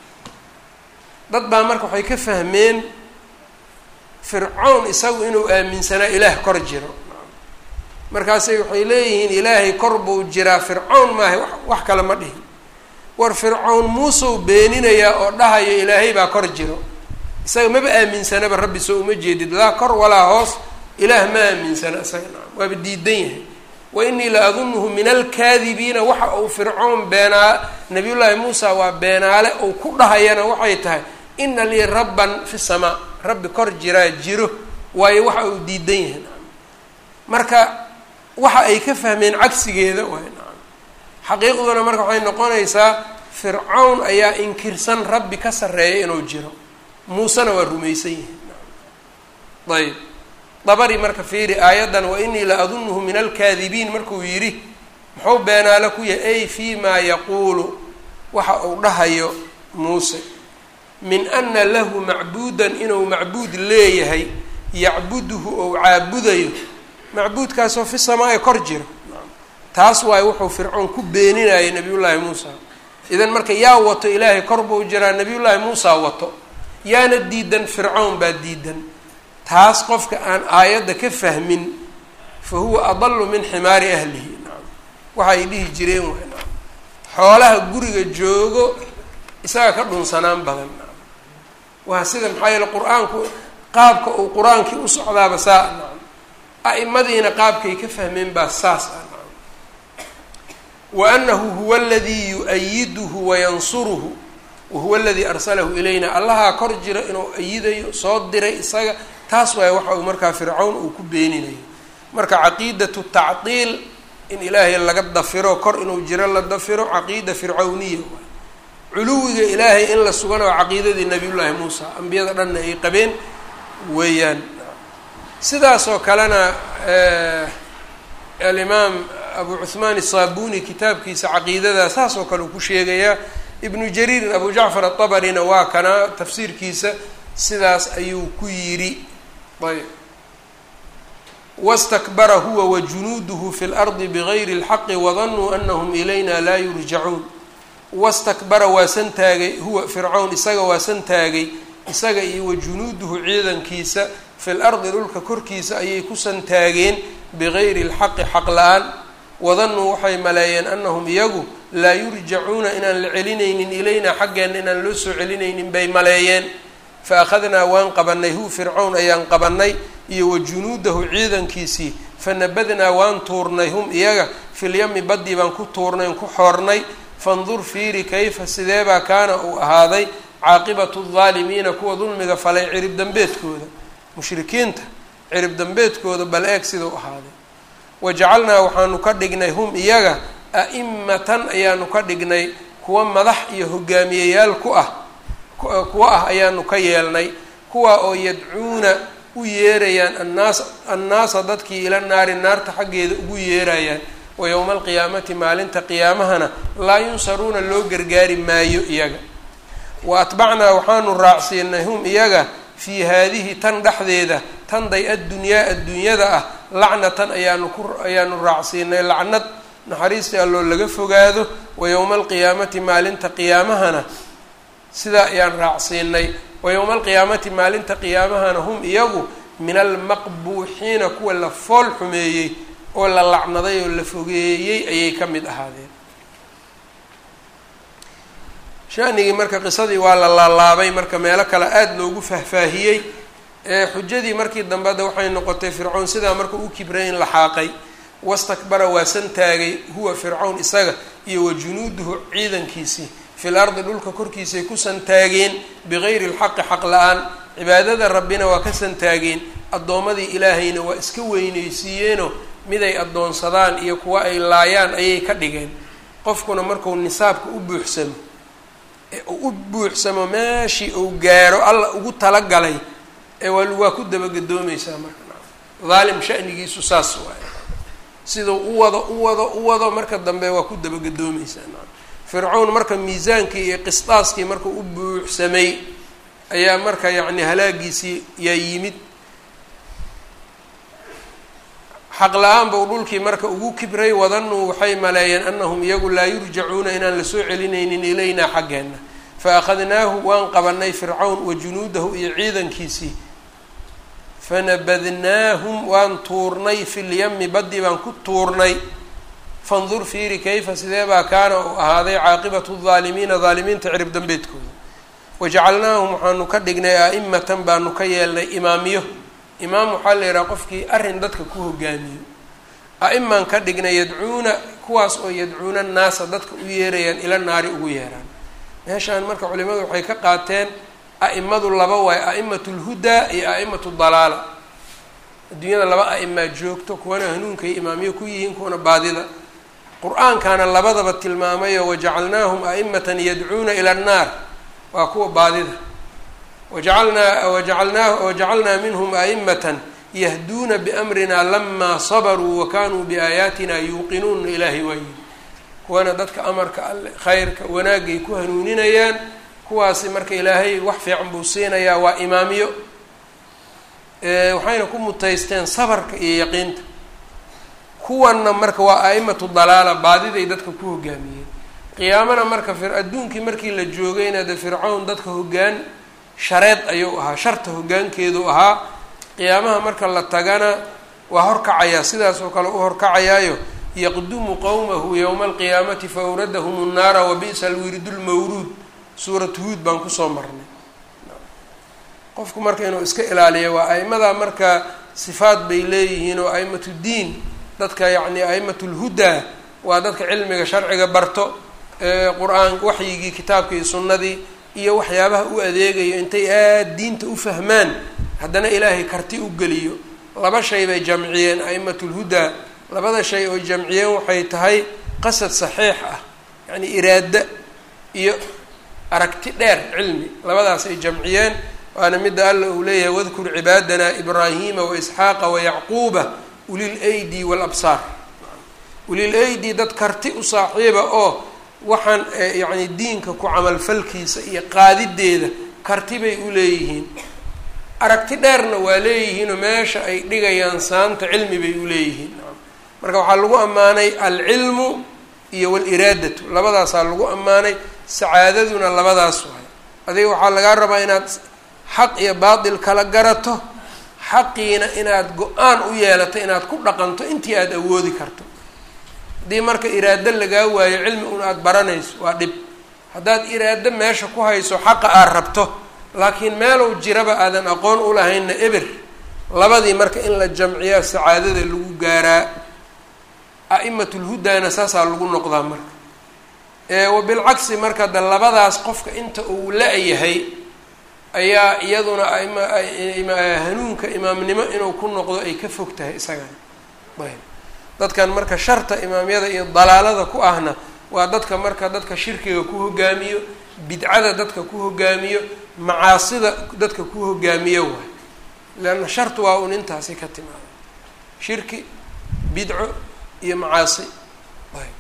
dad baa marka waxay ka fahmeen fircawn isagu inuu aaminsanaa ilaah kor jiro markaasay waxay leeyihiin ilaahay kor buu jiraa fircawn maahay wax kale ma dhihin war fircawn muuseu beeninayaa oo dhahayo ilaahay baa kor jiro isaga maba aaminsanaba rabbi soo uma jeedid laa kor walaa hoos ilaah ma aaminsana isaga naam waaba diidan yahay wa inii la adunuhu min alkaadibiina waxa uu fircown beenaa nabiyullaahi muusa waa beenaale uu ku dhahayana waxay tahay ina lii rabban fi samaa rabbi kor jiraa jiro waayo waxa uu diidan yahay naam marka waxa ay ka fahmeen cagsigeeda waay naam xaqiiqduna marka waxay noqonaysaa fircawn ayaa inkirsan rabbi ka sarreeya inuu jiro muusena waa rumaysan yihi ayb dabari marka fiiri aayaddan wa inii la adunuhu min alkaadibiin markuu yidhi muxuu beenaalo ku yahay ay fii maa yaquulu waxa uu dhahayo muuse min ana lahu macbuudan inuu macbuud leeyahay yacbuduhu ou caabudayo macbuudkaasoo fi samaa-i kor jiro taas waayo wuxuu fircoon ku beeninayay nabiyullaahi muusa idan marka yaa wato ilaahay kor buu jiraa nabiyullaahi muusa wato yaana diidan fircawn baa diidan taas qofka aan aayadda ka fahmin fa huwa adalu min ximaari ahlihi naam waxa ay dhihi jireen waay naam xoolaha guriga joogo isaga ka dhunsanaan badan naam waa sida maxaa yeele qur-aanku qaabka uu qur-aankii u socdaaba saa naam a'imadiina qaabkay ka fahmeen baa saas ah naam wa anahu huwa aladii yu-ayiduhu wayansuruhu wahuwa aladii arsalahu ilayna allahaa kor jira inuu ayidayo soo diray isaga taas waay waxa uu markaa fircawn uu ku beeninayo marka caqiidatu tacdiil in ilaahay laga dafiro kor inuu jiro la dafiro caqiida fircawniya waay culuwiga ilaahay in la sugana waa caqiidadii nabiyullaahi muusa ambiyada dhanna ay qabeen weeyaan sidaasoo kalena alimaam abu cuhmaan isaabuni kitaabkiisa caqiidada saas oo kale uu ku sheegayaa ibnu jariirin abu jacfar atabarina waa kana tafsiirkiisa sidaas ayuu ku yidhi ayb wastakbara huwa wa junuuduhu fi lardi bigayri اlxaqi wadanuu anahum ilayna laa yurjacuun wastakbara waa santaagay huwa fircawn isaga waa santaagay isaga iyo wa junuuduhu ciidankiisa fi lardi dhulka korkiisa ayay ku santaageen bigayri اlxaqi xaq la-aan wadanuu waxay maleeyeen anahum iyagu laa yurjacuuna inaan la celinaynin ilaynaa xaggeenna inaan loo soo celinaynin bay maleeyeen fa akhadnaa waan qabanay hu fircawn ayaan qabanay iyo wa junuudahu ciidankiisii fanabadnaa waan tuurnay hum iyaga filyami baddii baan ku tuurnay ku xoornay fandur fiiri kayfa sideebaa kaana uu ahaaday caaqibatu aldaalimiina kuwa dulmiga falay cirib dambeedkooda mushrikiinta cirib dambeedkooda bal eeg sidau ahaaday wajacalnaa waxaanu ka dhignay hum iyaga a'imatan ayaanu ka dhignay kuwa madax iyo hogaamiyeyaal ku ah kuwa ah ayaanu ka yeelnay kuwa oo yadcuuna u yeerayaan annaas annaasa dadkii ila naari naarta xaggeeda ugu yeerayaan wa yowma alqiyaamati maalinta qiyaamahana laa yunsaruuna loo gargaari maayo iyaga wa atbacnaa waxaanu raacsiinay hum iyaga fii haadihi tan dhexdeeda tan day addunyaa adduunyada ah lacnatan ayaanu ku ayaanu raacsiinay lacnad naxariistii alloo laga fogaado wa yowma alqiyaamati maalinta qiyaamahana sidaa ayaan raacsiinay wa yowma alqiyaamati maalinta qiyaamahana hum iyagu min almaqbuuxiina kuwa la fool xumeeyey oo la lacnaday oo la fogeeyey ayay ka mid ahaadeen shanigii marka qisadii waa la laalaabay marka meelo kale aada loogu fahfaahiyey ee xujadii markii dambe hadda waxay noqotay fircown sidaa marka u kibray in la xaaqay wastakbara waa santaagay huwa fircawn isaga iyo wa junuuduhu ciidankiisii fil ardi dhulka korkiisay ku santaageen bigayri lxaqi xaq la-aan cibaadada rabbina waa ka santaageen addoommadii ilaahayna waa iska weynaysiiyeenoo miday addoonsadaan iyo kuwa ay laayaan ayay ka dhigeen qofkuna marku nisaabka u buuxsamo ee uu u buuxsamo meeshii uu gaaro alla ugu talagalay ee waa waa ku dabagadoomaysaa marka dhaalim shanigiisu saas waay sidau u wado u wado u wado marka dambe waa ku dabagadoomaysaa fircawn marka miisaankii iyo qisdaaskii marka u buuxsamay ayaa marka yacni halaagiisii yaa yimid xaq la-aan bau dhulkii marka ugu kibray wadanuu waxay maleeyeen anahum iyagu laa yurjacuuna inaan lasoo celinaynin ilaynaa xaggeenna fa akhadnaahu waan qabanay fircawn wa junuudahu iyo ciidankiisii fanabadnaahum waan tuurnay fi lyami baddii baan ku tuurnay fandur fiiri kayfa sidee baa kaana uu ahaaday caaqibatu daalimiina daalimiinta cirib dambeedkooda wajacalnaahum waxaanu ka dhignay a'imatan baanu ka yeelnay imaamiyo imaam waxaa la yidhaha qofkii arrin dadka ku hogaamiyo a-imaan ka dhignay yadcuuna kuwaas oo yadcuuna naasa dadka u yeerayaan ila naari ugu yeeraan meeshaan marka culimadu waxay ka qaateen a'imadu laba waayo a'imatu lhudaa iyo a'imatu dalaala adduunyada laba a'imaa joogto kuwana hanuunkay imaamiyo ku yihiin kuwana baadida qur-aankaana labadaba tilmaamayo wajacalnaahum a'imatan yadcuuna ila annaar waa kuwa baadida wajacalnaa wajacalnaa wajacalnaa minhum a'imatan yahduuna biamrina lamaa sabaruu wa kanuu biaayaatina yuuqinuuna ilaahay waayi kuwana dadka amarka alle khayrka wanaagay ku hanuuninayaan kuwaasi marka ilaahay wax fiican buu siinayaa waa imaamiyo waxayna ku mutaysteen sabarka iyo yaqiinta kuwanna marka waa a'imatu dalaala baadiday dadka ku hogaamiyeen qiyaamana marka fir adduunkii markii la joogayna de fircawn dadka hoggaan shareed ayuu ahaa sharta hoggaankeedu ahaa qiyaamaha marka la tagana waa horkacayaa sidaas oo kale u horkacayaayo yaqdumu qowmahu yowma alqiyaamati fa awradahum nnaara wa bi'sa alwirdu lmawruud suurat huud baan kusoo marnay qofku marka inuu iska ilaaliyo waa a'imadaa marka sifaad bay leeyihiin oo a'imatu diin dadka yacni a'imatu lhudaa waa dadka cilmiga sharciga barto qur-aan waxyigii kitaabka iyo sunnadii iyo waxyaabaha u adeegayo intay aad diinta u fahmaan haddana ilaahay karti u geliyo laba shay bay jamciyeen a'imatu lhudaa labada shay oo jamciyeen waxay tahay qasad saxiix ah yacni iraada iyo aragti dheer cilmi labadaas ay jamciyeen waana midda alla uu leeyahay wadkur cibaadana ibraahima waisxaaqa wayacquuba ulil aydi walabsaar ulil aydi dad karti u saaxiiba oo waxaan yacni diinka ku camalfalkiisa iyo qaadideeda karti bay u leeyihiin aragti dheerna waa leeyihiinoo meesha ay dhigayaan saanta cilmi bay u leeyihiin marka waxaa lagu ammaanay alcilmu iyo waliraadatu labadaasaa lagu ammaanay sacaadaduna labadaas waay adiga waxaa lagaa rabaa inaad xaq iyo baatil kala garato xaqiina inaad go-aan u yeelato inaad ku dhaqanto intii aada awoodi karto haddii marka iraado lagaa waayo cilmi un aada baranayso waa dhib haddaad iraado meesha ku hayso xaqa aad rabto laakiin meelow jiraba aadan aqoon u lahaynna eber labadii marka in la jamciyaa sacaadada lagu gaaraa a'imatulhudaana saasaa lagu noqdaa marka wa bilcagsi marka de labadaas qofka inta uu la-yahay ayaa iyaduna hanuunka imaamnimo inuu ku noqdo ay ka fog tahay isagana ayb dadkan marka sharta imaamyada iyo dalaalada ku ahna waa dadka marka dadka shirkiga ku hogaamiyo bidcada dadka ku hogaamiyo macaasida dadka ku hogaamiyo waay leanna shartu waa un intaasi ka timaada shirki bidco iyo macaasi ayb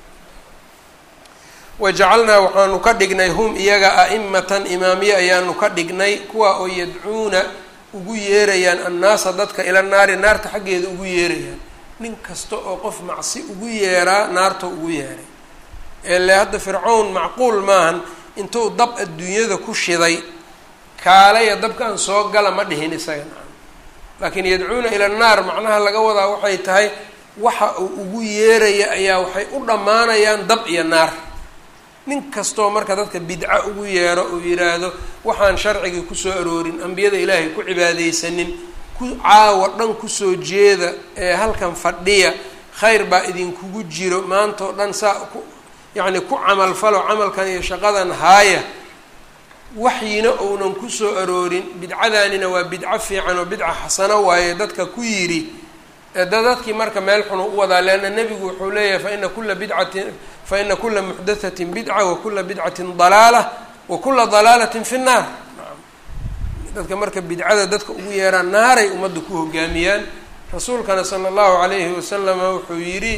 wajacalnaa waxaanu ka dhignay hum iyaga a'imatan imaamiye ayaanu ka dhignay kuwa oo yadcuuna ugu yeerayaan annaasa dadka ila naari naarta xaggeeda ugu yeerayaan nin kasta oo qof macsi ugu yeeraa naarta ugu yeeray ele hadda fircown macquul maahan intuu dab adduunyada ku shiday kaalaya dabkaan soo gala ma dhihin isaga nacam laakiin yadcuuna ila naar macnaha laga wadaa waxay tahay waxa uu ugu yeeraya ayaa waxay u dhammaanayaan dab iyo naar nin kastoo marka dadka bidco ugu yeero uu yidhaahdo waxaan sharcigii kusoo aroorin ambiyada ilaahay ku cibaadeysanin ku caawa dhan kusoo jeeda ee halkan fadhiya khayr baa idinkugu jiro maanta oo dhan saa ku yacni ku camalfalo camalkan iyo shaqadan haaya waxyina ounan kusoo aroorin bidcadaanina waa bidco fiican oo bidca xasano waaye dadka ku yidhi da dadkii marka meel xunu u wadaa leanna nebigu wuxuu leeyahay faina kula bidcatin faina kula muxdathatin bidca wa kula bidcatin dalaala wa kula dalaalatin fi nnaar dadka marka bidcada dadka ugu yeeraan naaray ummadda ku hogaamiyaan rasuulkana sala allahu calayhi wasalama wuxuu yidhi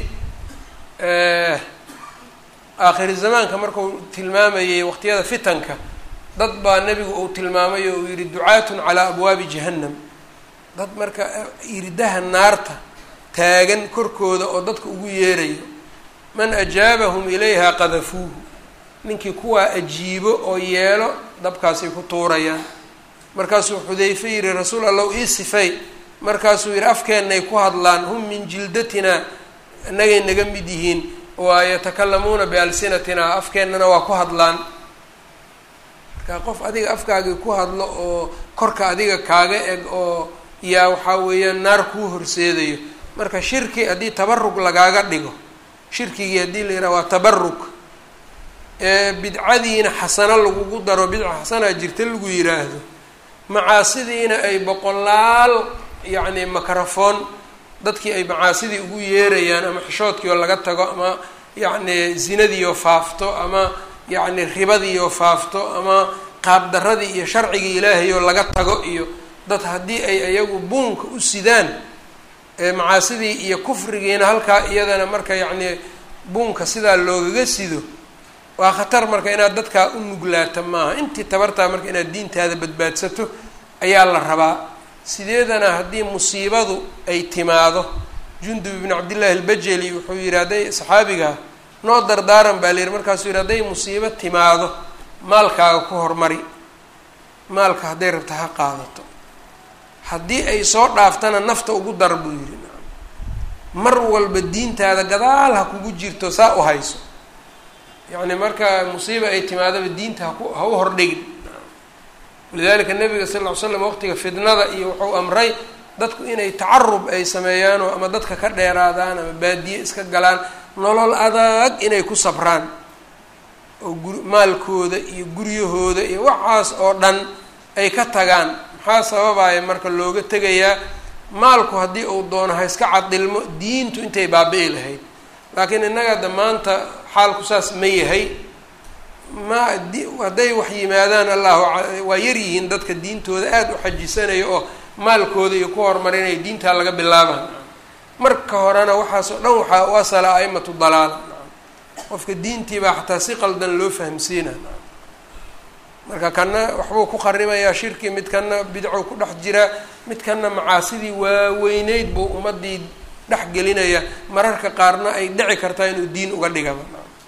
aakhiri zamaanka markuu tilmaamayay waqtiyada fitanka dad baa nebigu uu tilmaamay oo uu yidhi ducaatun calaa abwaabi jahannam dad marka iridaha naarta taagan korkooda oo dadka ugu yeerayo man ajaabahum ilayha qadafuuhu ninkii kuwaa ajiibo oo yeelo dabkaasay ku tuurayaan markaasuu xudayfe yihi rasuul allow ii sifay markaasuu yihi afkeennay ku hadlaan hum min jildatina inagay naga mid yihiin waa yatakalamuuna bialsinatina afkeennana waa ku hadlaan marka qof adiga afkaagii ku hadlo oo korka adiga kaaga eg oo yaa waxaa weeyaan naar kuu horseedayo marka shirki haddii tabarug lagaaga dhigo shirkigii haddii la yidhaha waa tabarug ee bidcadiina xasano lagugu daro bidca xasanaa jirta lagu yiraahdo macaasidiina ay boqolaal yacni microphone dadkii ay macaasidii ugu yeerayaan ama xishoodkii oo laga tago ama yacni zinadiioo faafto ama yacni ribadiioo faafto ama qaabdaradii iyo sharcigii ilaahay oo laga tago iyo dad haddii ay iyagu buunka u sidaan macaasidii iyo kufrigiina halkaa iyadana marka yacni buunka sidaa loogaga sido waa khatar marka inaad dadkaa u nuglaata maaha intii tabartaa marka inaad diintaada badbaadsato ayaa la rabaa sideedana haddii musiibadu ay timaado jundub ibn cabdillahi albajeli wuxuu yihi hadday saxaabiga noo dardaaran baa la yihi markaasuu yihi hadday musiibo timaado maalkaaga ku hormari maalka hadday rabta ha qaadato haddii ay soo dhaaftana nafta ugu dar buu yihi mar walba diintaada gadaal ha kugu jirto saa u hayso yacni marka musiiba ay timaadaba diinta haku ha u hordhigin walidalika nabiga sal ll ly slam waqtiga fidnada iyo wuxuu amray dadku inay tacarub ay sameeyaanoo ama dadka ka dheeraadaan ama baadiye iska galaan nolol adag inay ku sabraan oo gur maalkooda iyo guryahooda iyo waxaas oo dhan ay ka tagaan maxaa sababaya marka looga tegayaa maalku haddii uu doono ha iska cadilmo diintu intay baabi'i lahayd laakiin innaga da maanta xaalku saas ma yahay ma hadday wax yimaadaan allahu waa yar yihiin dadka diintooda aada u xajisanaya oo maalkooda iyo ku horumarinaya diintaa laga bilaabaan marka horena waxaasoo dhan waxaa u asala a'imatu dalaala qofka diintii baa xataa si qaldan loo fahamsiina marka kana waxbuu ku kharibayaa shirki mid kana bidcow ku dhex jiraa mid kana macaasidii waaweyneyd buu ummadii dhex gelinaya mararka qaarna ay dhici kartaa inuu diin uga dhigaba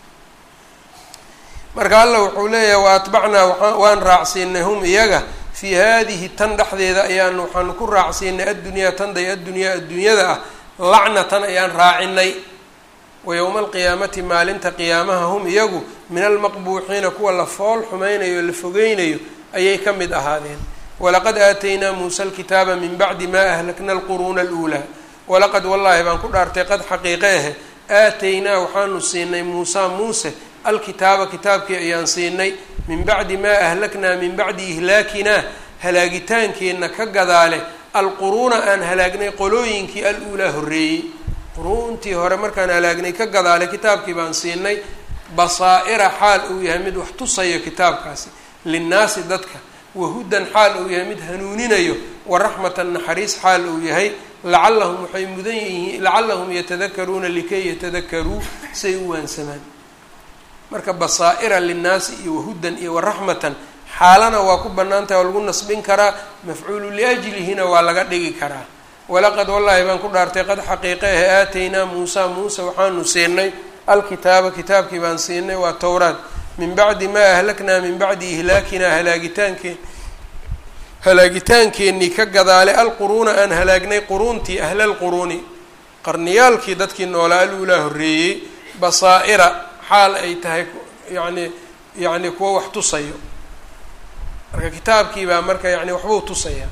marka alla wuxuu leeyahay wa atbacnaa waa waan raacsiinay hum iyaga fii haadihi tan dhexdeeda ayaan waxaanu ku raacsiinay addunyaa tanday addunyaa adduunyada ah lacnatan ayaan raacinay wa yowma alqiyaamati maalinta qiyaamaha hum iyagu min almaqbuuxiina kuwa la fool xumaynayo o la fogeynayo ayay ka mid ahaadeen walaqad aataynaa muusa alkitaaba min bacdi maa ahlakna alquruuna aluulaa walaqad wallaahi baan ku dhaartay qad xaqiiqe ahe aataynaa waxaanu siinay muusa muuse alkitaaba kitaabkii ayaan siinay min bacdi maa ahlaknaa min bacdi ihlaakinaa halaagitaankeenna ka gadaale alquruuna aan halaagnay qolooyinkii al-uulaa horreeyey quruuntii hore markaan halaagnay ka gadaale kitaabkii baan siinay basaa-ira xaal uu yahay mid wax tusayo kitaabkaasi linnaasi dadka wahudan xaal uu yahay mid hanuuninayo waraxmatan naxariis xaal uu yahay lacallahum waxay mudan yihiin lacallahum yatadakaruuna likay yatadakaruu say u waansamaan marka basaa-ira linnaasi iyo wahudan iyo waraxmatan xaalana waa ku bannaan tahay oo lagu nasbin karaa mafcuulu liajlihina waa laga dhigi karaa walaqad wallaahi baan ku dhaartay qad xaqiiqe ahe aataynaa muusa muuse waxaanu siinay alkitaaba kitaabkii baan siinay waa towraad min bacdi maa ahlaknaa min bacdi ihlaakinaa halaagitaankeen halaagitaankeenii ka gadaale alquruuna aan halaagnay quruuntii ahla lquruuni qarniyaalkii dadkii noolaa aluulaa horreeyey basaa-ira xaal ay tahay yacni yacni kuwa wax tusayo marka kitaabkii baa marka yani waxbuu tusayaa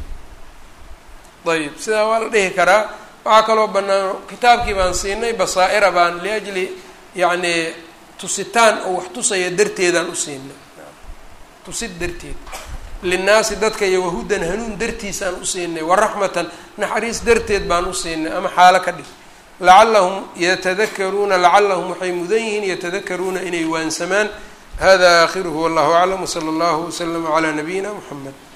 ayib sidaa waa la dhihi karaa waxaa kaloo bannaan kitaabkii baan siinay basaa-ira baan liajli yacni tusitaan oo wax tusaya darteedaan u siinay tusid darteed linnaasi dadka iyo wahudan hanuun dartiisaan u siinay waraxmatan naxariis darteed baan u siinay ama xaalo ka dhig lacallahum yatadakaruuna lacallahum waxay mudan yihiin yatadakaruuna inay waansamaan hada aakhiruhu wallahu aclam wsala allahu waslama calaa nabiyina muxamed